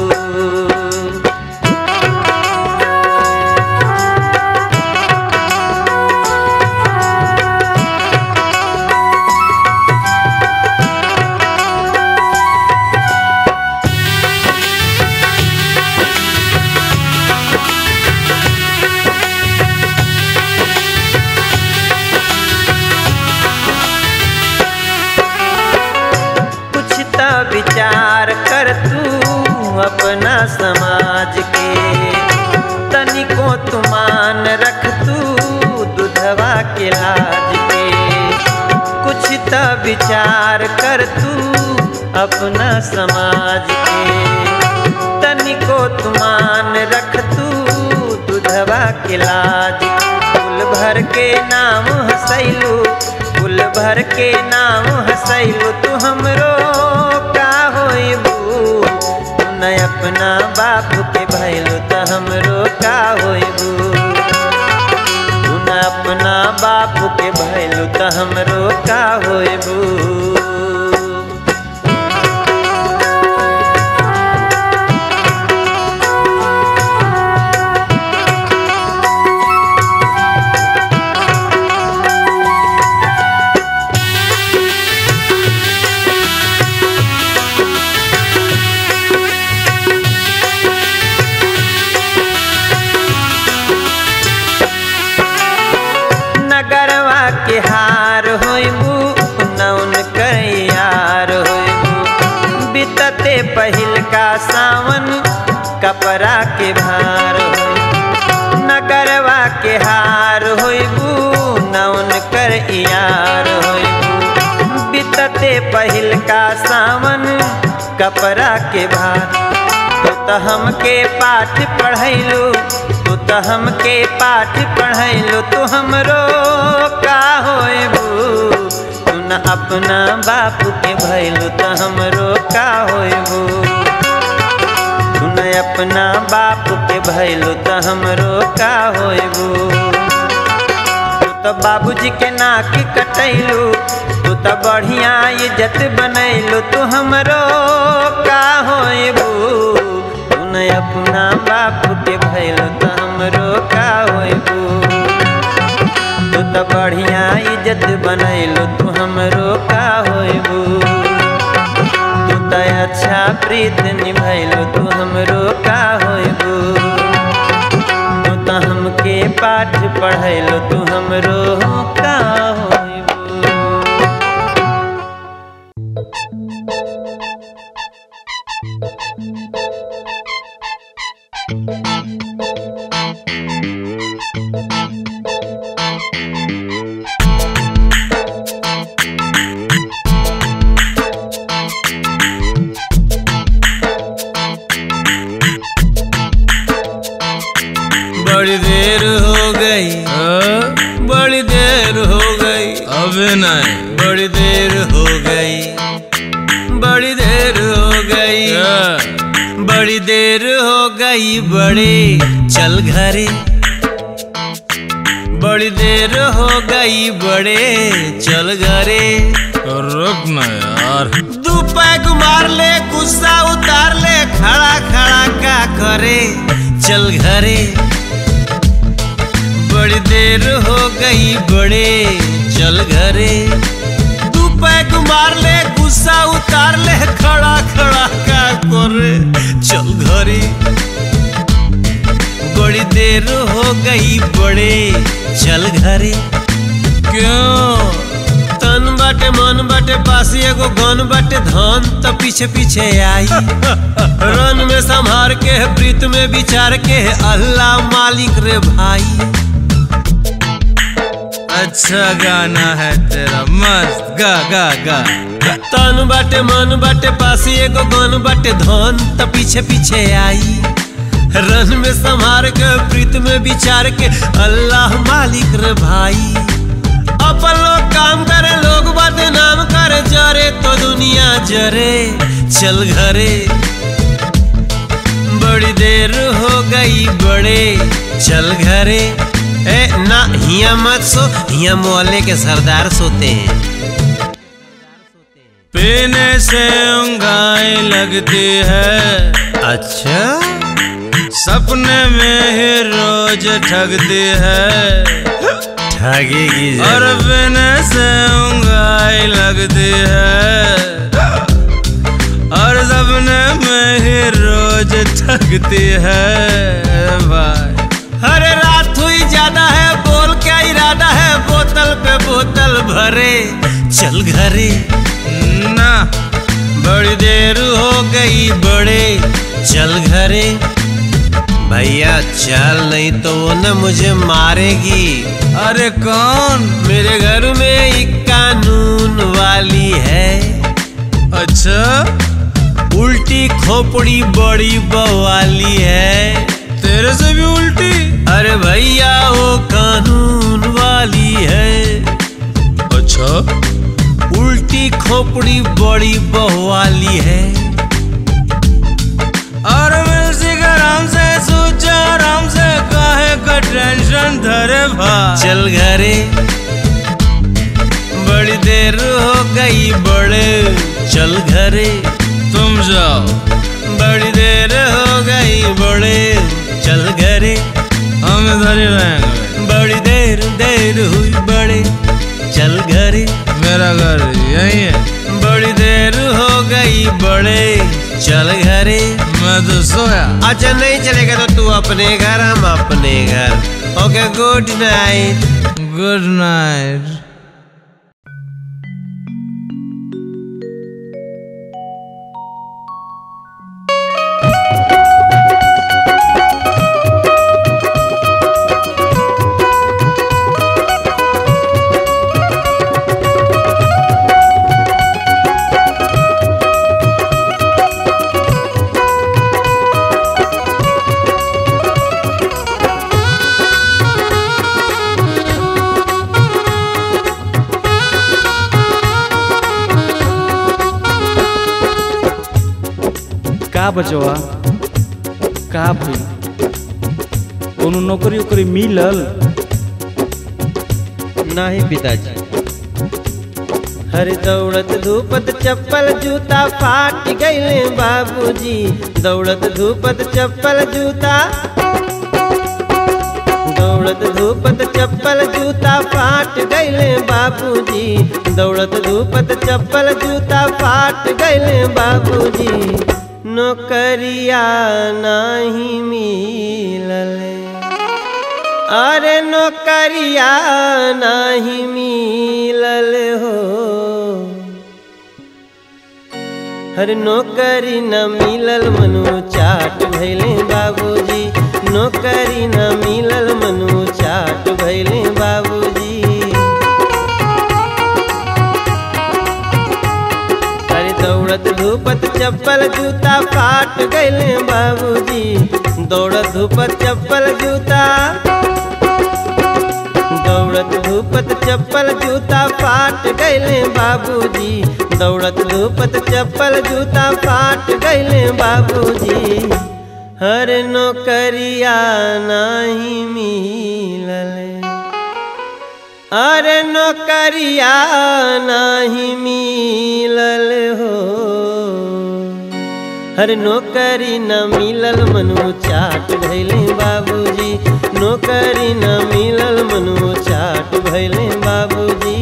कुछ त विचार कर तू अपना समाज के तनिको तुमान रख तू दुधवा के लाज के कुछ त विचार कर तू अपना समाज के तनिको तुमान रख तू दुधवा के लाज कुल भर के नाम हसैलू कुल भर के नाम हसैलू तू हमरो का होइबू तू न अपना बाप के भैलू त हमरो का होइबू तू न अपना बाप के भैलू त हमरो का होइबू नगरवा के हार होइबू नौन यार होइबू बितते पहिल का सावन कपड़ा के भार होइबू नगरवा के हार होइबू नौन कर यार होइबू बितते पहिल का सावन कपड़ा के भार तो त हमके पाठ पढ़ैलू तू त हमके पाठ पढ़ैलू तू हमरो का होइबू तू न अपना बाप के भैलू त हमरो का होइबू तू न अपना बाप के भैलू त हमरो का होइबू तू त बाबूजी के नाक कटैलू तू त बढ़िया इज्जत बनैलू तू हमरो का होइबू तू न अपना बाप के भैलू त हमरो का होइबू तू त बढ़िया इज्जत बनैलू तू हमरो का होइबू तू त अच्छा प्रीत निभैलू तू हमरो का होइबू तू त हमके पाठ पढ़ैलू तू हमरो का होइबू बड़ी देर हो गई बड़ी देर हो गई अब नहीं बड़ी देर हो गई बड़ी देर हो गई बड़ी देर हो गई बड़े चल घरे बड़ी देर हो गई बड़े चल घरे रुक ना यार दू पैग मार ले गुस्सा उतार ले खड़ा खड़ा का करे चल घरे बड़ी देर हो गई बड़े चल घरे तू पैग मार ले गुस्सा उतार ले खड़ा खड़ा का करे चल घरे बड़ी देर हो गई बड़े चल घरे क्यों तन बाटे मन बाटे पासी एगो गन बाटे धन त पीछे पीछे आई रन में संभार के प्रीत में विचार के अल्लाह मालिक रे भाई अच्छा गाना है तेरा मस्त गा गा गा तन बाटे मन बाटे पासी एगो गन बाटे धन त पीछे पीछे आई रन में संभार के प्रीत में विचार के अल्लाह मालिक रे भाई अपन लोग काम करे लोग बदनाम करे जरे तो दुनिया जरे चल घरे बड़ी देर हो गई बड़े चल घरे ए ना हिया मत सो हिया मोहल्ले के सरदार सोते हैं पीने से उंगाई लगती है अच्छा सपने में ही रोज ठगती है ठगेगी और जरूर। पीने से उंगाई लगती है और सपने में ही रोज ठगती है भाई अरे रात हुई ज्यादा है बोल क्या इरादा है बोतल पे बोतल भरे चल घरे ना बड़ी देर हो गई बड़े चल घरे भैया चल नहीं तो वो न मुझे मारेगी अरे कौन मेरे घर में एक कानून वाली है अच्छा उल्टी खोपड़ी बड़ी बवाली है तेरे से भी उल्टी अरे भैया वो कानून वाली है अच्छा उल्टी खोपड़ी बड़ी बवाली है और मिल आराम से सोचा आराम से काहे का टेंशन धरे भाई चल घरे बड़ी देर हो गई बड़े चल घरे तुम जाओ बड़ी देर हो गई बड़े चल घरे हम इधर ही रहेंगे बड़ी देर देर हुई बड़े चल घरे मेरा घर यही है बड़ी देर हो गई बड़े चल घरे मैं तो सोया अच्छा नहीं चलेगा तो तू अपने घर हम अपने घर okay good night good night का बचवा का भइल कोनो नौकरी उकरी मिलल नहीं पिताजी हर दौड़त धूपत चप्पल जूता फाट गईले बाबूजी दौड़त धूपत चप्पल जूता दौड़त धूपत चप्पल जूता फाट गईले बाबूजी दौड़त धूपत चप्पल जूता फाट गईले बाबूजी नौकरिया नहीं मिलले अरे नौकरिया नहीं मिलल हो हर नौकरी न मिलल मनु चाट भैले बाबूजी नौकरी न मिलल मनु चाट भैले बाबूजी अरे दौड़त धूपत चप्पल जूता फाट गईले बाबूजी दौड़त धूपत चप्पल जूता दौड़त धूपत चप्पल जूता फाट गईले बाबूजी दौड़त धूपत चप्पल जूता फाट गईले बाबूजी हर नौकरिया नहीं मिलल अरे नौकरिया नहीं मिलल हो हर नौकरी न मिलल मनु चाट भैले बाबूजी नौकरी न मिलल मनु चाट भैले बाबूजी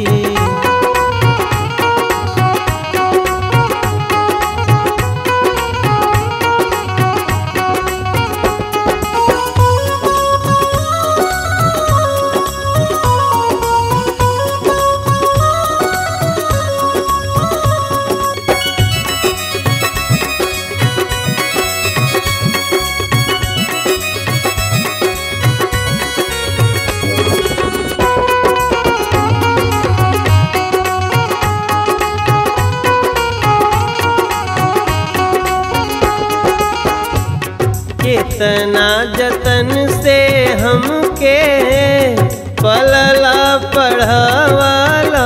कितना जतन से हमके पलला पढ़ावाला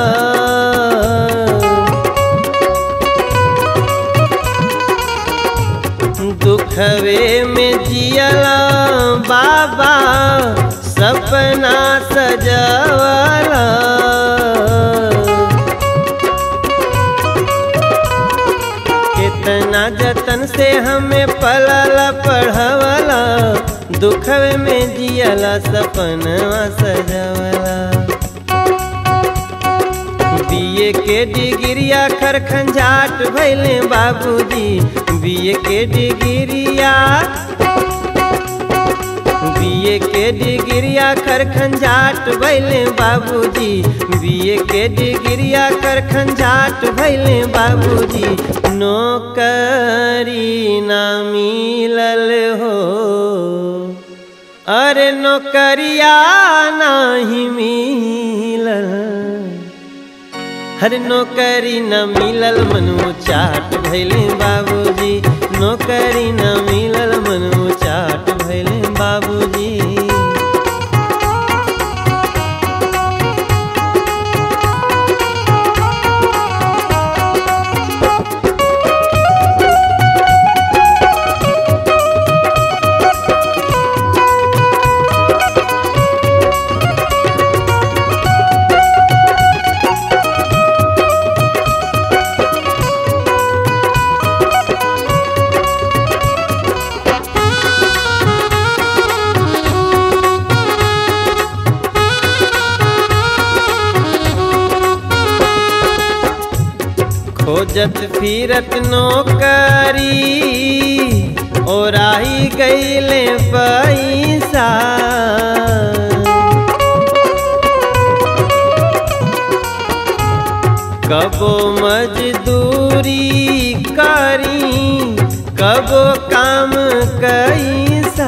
दुखवे में जियला बाबा सपना सजावाला कितना जतन से हमें पलाला पढ़ावाला दुखवे में जियाला सपनवा सजावाला बीए के डिग्रिया खर खंजाट भैले बाबूजी बीए के डिग्रिया बीए के डिग्रिया कर खंजाट भैले बाबूजी बीए के डिग्रिया कर खंजाट भैले बाबूजी नौकरी ना मिलल हो अरे नौकरिया नहीं मिलल हर नौकरी न मिलल मनु चाट भैले बाबूजी नौकरी न मिलल मनु चाट भैले बाबूजी खोजत फिरत नौकरी और आई गईले पैसा कबो मजदूरी करी कबो काम कैसा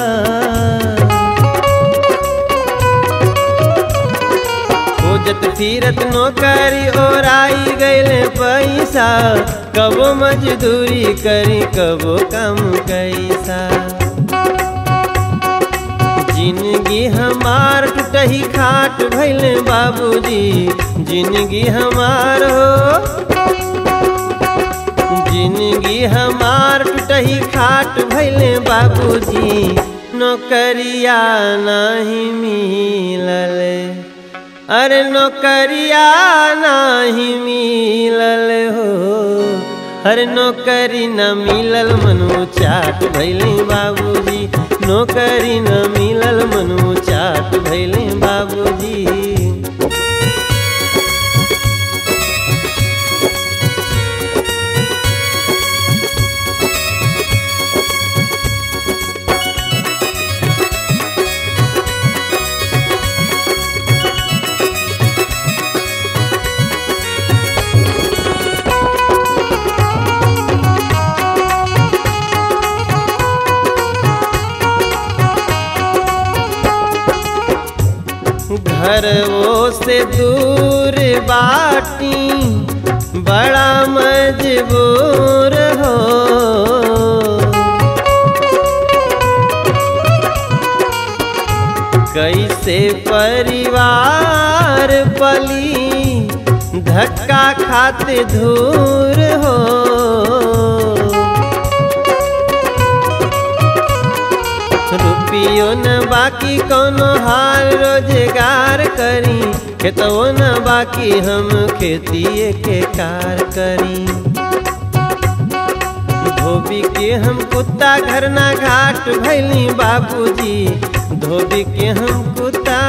खोजत फिरत नौकरी और आई गईले पैसा कबो मजदूरी करी कबो काम कैसा जिंदगी हमार टूटही खाट भैले बाबूजी जिंदगी हमार हो जिंदगी हमार टूटही खाट भैले बाबूजी नौकरिया नहीं मिलल अरे नौकरिया नहीं मिलल हो हर नौकरी न मिलल मनु चाट भैले बाबूजी नौकरी न मिलल मनु चाट भैले बाबूजी घर वो से दूर बाटी बड़ा मजबूर हो कैसे परिवार पली धक्का खाते धूर हो रुपियो न बाकी कोनो हाल रोजगार करी खेतवो न बाकी हम खेतिए के कार करी धोबी के हम कुत्ता घर ना घाट भैली बाबूजी धोबी के हम कुत्ता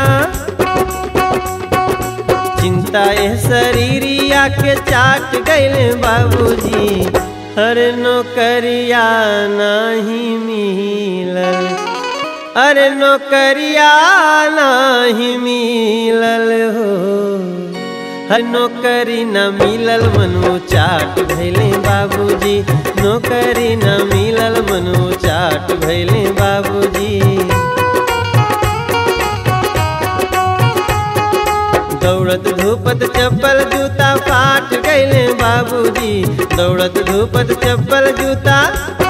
चिंता एह शरीरिया के चाट गैले बाबूजी हर नौकरिया नहीं मिलल अरे नौकरिया नहीं मिलल हो हर नौकरी न मिलल मनु चाट भैले बाबूजी नौकरी न मिलल मनु चाट भैले बाबूजी दौड़त धूपत चप्पल जूता फाट गईले बाबूजी दौड़त धूपत चप्पल जूता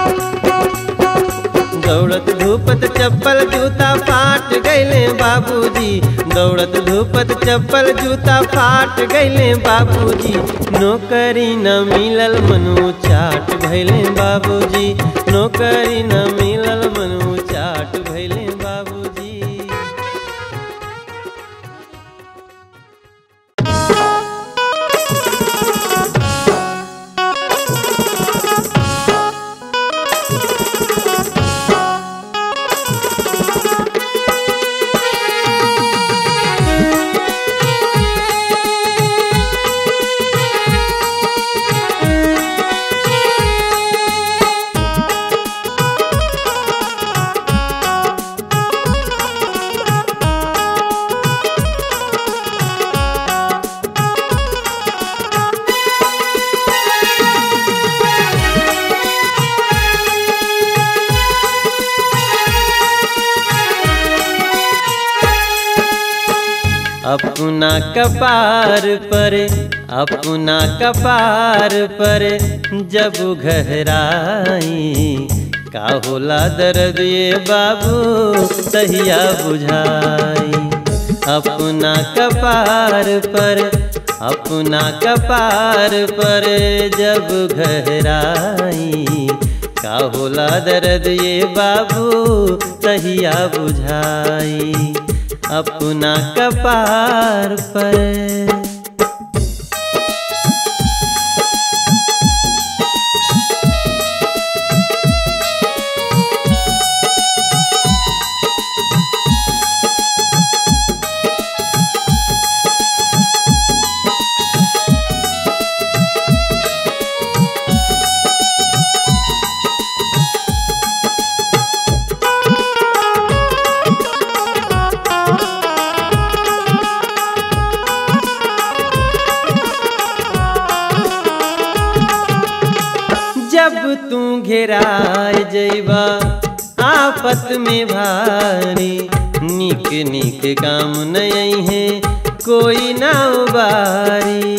दौड़त धूपत चप्पल जूता फाट गईले बाबूजी दौड़त धूपत चप्पल जूता फाट गईले बाबूजी नौकरी न मिलल मनु चाट भैले बाबूजी नौकरी न मिलल मनु चाट भैले बाबूजी अपना कपार पर अपना कपार पर जब घहराई का होला दर्द ये बाबू तहिया बुझाई अपना कपार पर अपना कपार पर जब घहराई का होला दर्द ये बाबू तहिया बुझाई अपना कपार पर जब तू घेराए जैबा आफत में भारी निक निक काम नहीं है कोई ना उबारी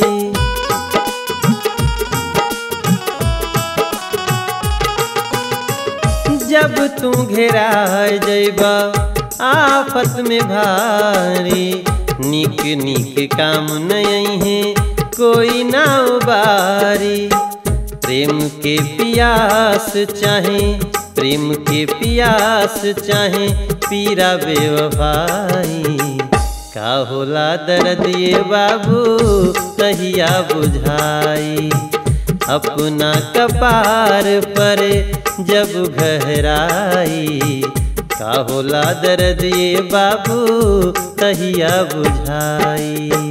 जब तू घेराए जैबा आफत में भारी निक निक काम नहीं है कोई ना उबारी प्रेम के पियास चाहे प्रेम के पियास चाहे पीरा बेवफाई का होला दर्द ये बाबू तहिया बुझाई अपना कपार पर जब गहराई का होला दर्द ये बाबू तहिया बुझाई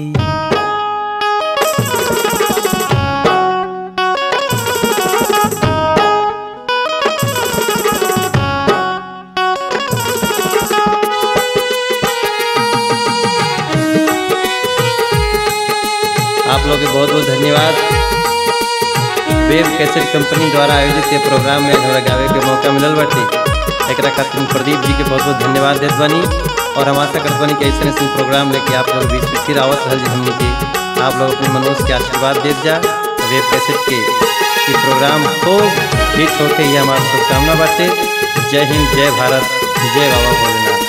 आप लोग के बहुत बहुत धन्यवाद वेब कैसेट कंपनी द्वारा आयोजित ये प्रोग्राम में हमरा गावे के मौका मिलल बाटे एकरा खातिर हम प्रदीप जी के बहुत बहुत धन्यवाद देत बानी और हम आशा करत बानी कि ऐसे ऐसे प्रोग्राम लेके आप लोग बीच में फिर आवत रहल जी हमनी के आप लोग अपने मनोज के आशीर्वाद देत जा वेब कैसेट के ये प्रोग्राम खूब हिट होके ये हमारा शुभकामना बाटे जय हिंद जय भारत जय बाबा भोलेनाथ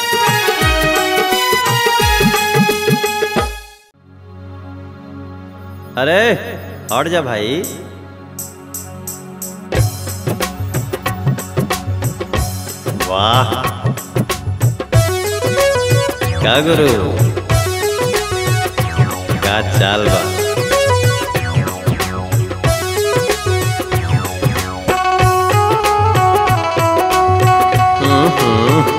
अरे हट जा भाई वाह का गुरु का चाल बा हम्म, हम्म।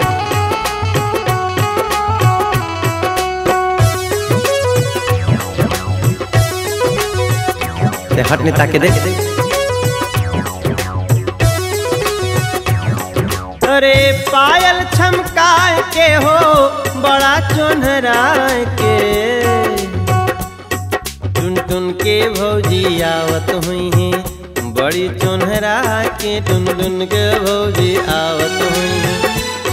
ते हट ने ताके दे अरे पायल छमकाए के हो बड़ा चोनहराए के टुन टुन के भौजी आवत हुई हैं बड़ी चोनहरा के टुन टुन के भौजी आवत हुई हैं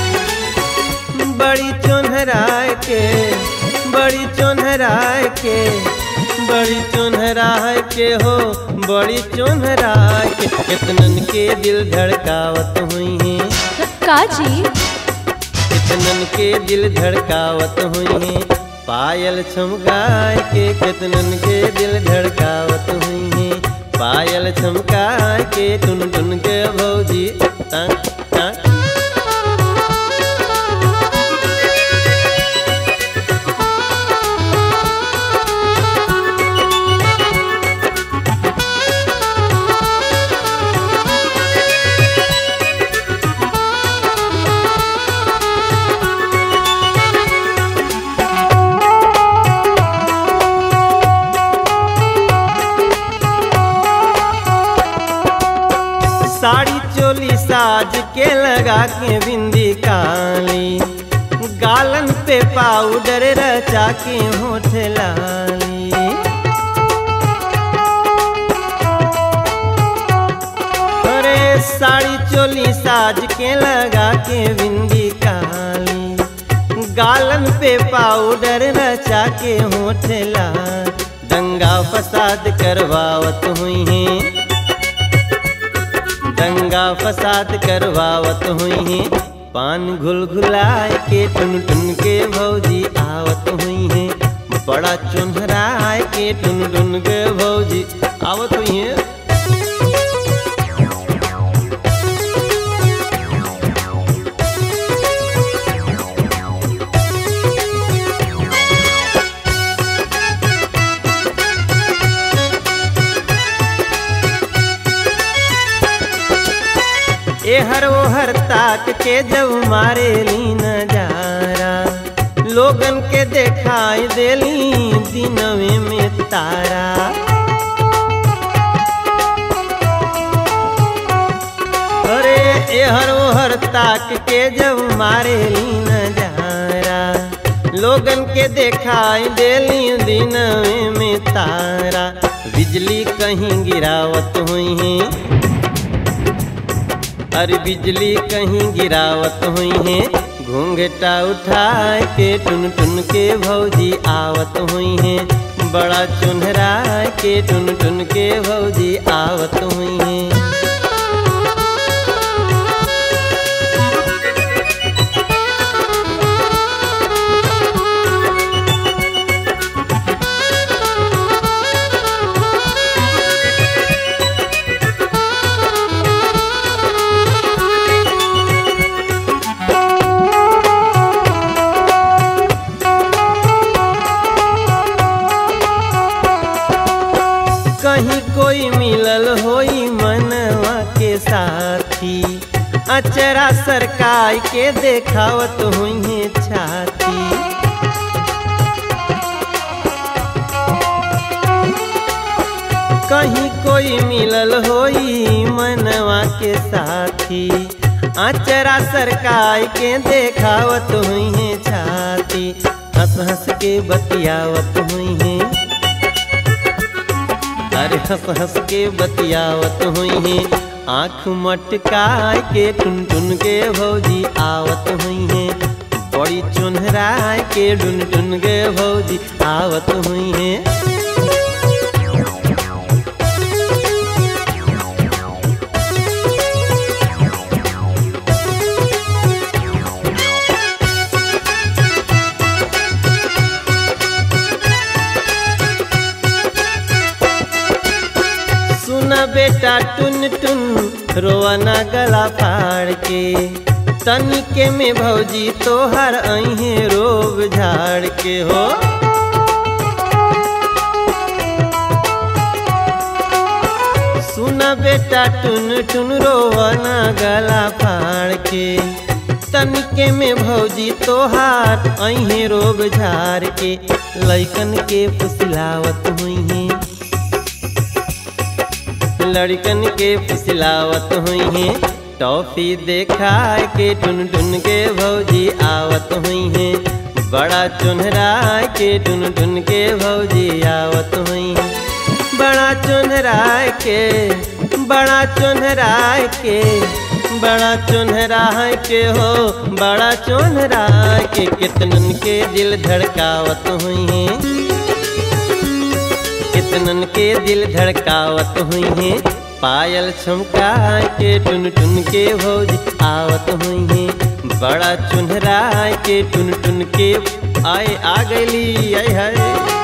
बड़ी चोनहरा के बड़ी चोनहरा के बड़ी चोनहरा के हो बड़ी चोनहरा के कितनन के दिल धड़कावत हुई हैं काजी कितनन के दिल धड़कावत हुई हैं पायल छमकाए के कितनन के दिल धड़कावत हुई हैं पायल छमकाए के टुन टुन के भौजी तक तक साड़ी चोली साज के लगा के बिंदी काली गालन पे पाउडर रचा के होठ लाली अरे साड़ी चोली साज के लगा के बिंदी काली गालन पे पाउडर रचा के होठला दंगा फसाद करवावत हुई हैं दंगा फसाद करवावत हुई हैं पान घुल घुलाए के टुन टुन के भौजी आवत हुई हैं बड़ा चुनहराए के टुन टुन के भौजी आवत हुई हैं ए हर वो हर ताक के जब मारे ली नजारा लोगन के देखाई देली दिनवे में तारा अरे ए हर वो हर ताक के जब मारे ली नजारा लोगन के देखाई देली दिनवे में तारा बिजली कहीं गिरावत हुई है अरे बिजली कहीं गिरावत हुई है घूंघटा उठाए के टुन टुन के भौजी आवत हुई है बड़ा चुनहरा के टुन टुन के भौजी आवत हुई है कहीं कोई मिलल होई मनवा के साथी अचरा सरकाई के देखावत हुई है छाती कहीं कोई मिलल होई मनवा के साथी अचरा सरकाई के देखावत हुई है छाती हंस हंस के बतियावत हुई है अरे हंस हंस के बतियावत हुई है आँख मटकाए के टुन टुन के भौजी आवत हुई है बड़ी चुनहराए के टुन टुन के भौजी आवत हुई है सुना बेटा टुन टुन रोवना गला फाड़ के तनिके में भौजी तोहर अहे रोब झाड़ के हो सुना बेटा टुन टुन रोवना गला फाड़ के तनिके में भौजी तोहार अहे रोब झाड़ के लैकन के फुसलावत हुई हैं लड़कन के फुसलावत हुई हैं टॉफी देखा के टुन टुन के भौजी आवत हुई हैं बड़ा चुनहरा के टुन टुन के भौजी आवत हुई हैं बड़ा चुनहरा के बड़ा चुनहरा के बड़ा चुनहरा के हो बड़ा चुनहरा के कितनन के दिल धड़कावत हुई हैं कितनन के दिल धड़कावत हुई हैं पायल छमका के टुन टुन के भौज आवत हुई हैं बड़ा चुनहरा के टुन टुन के आए आ गईली आय हाय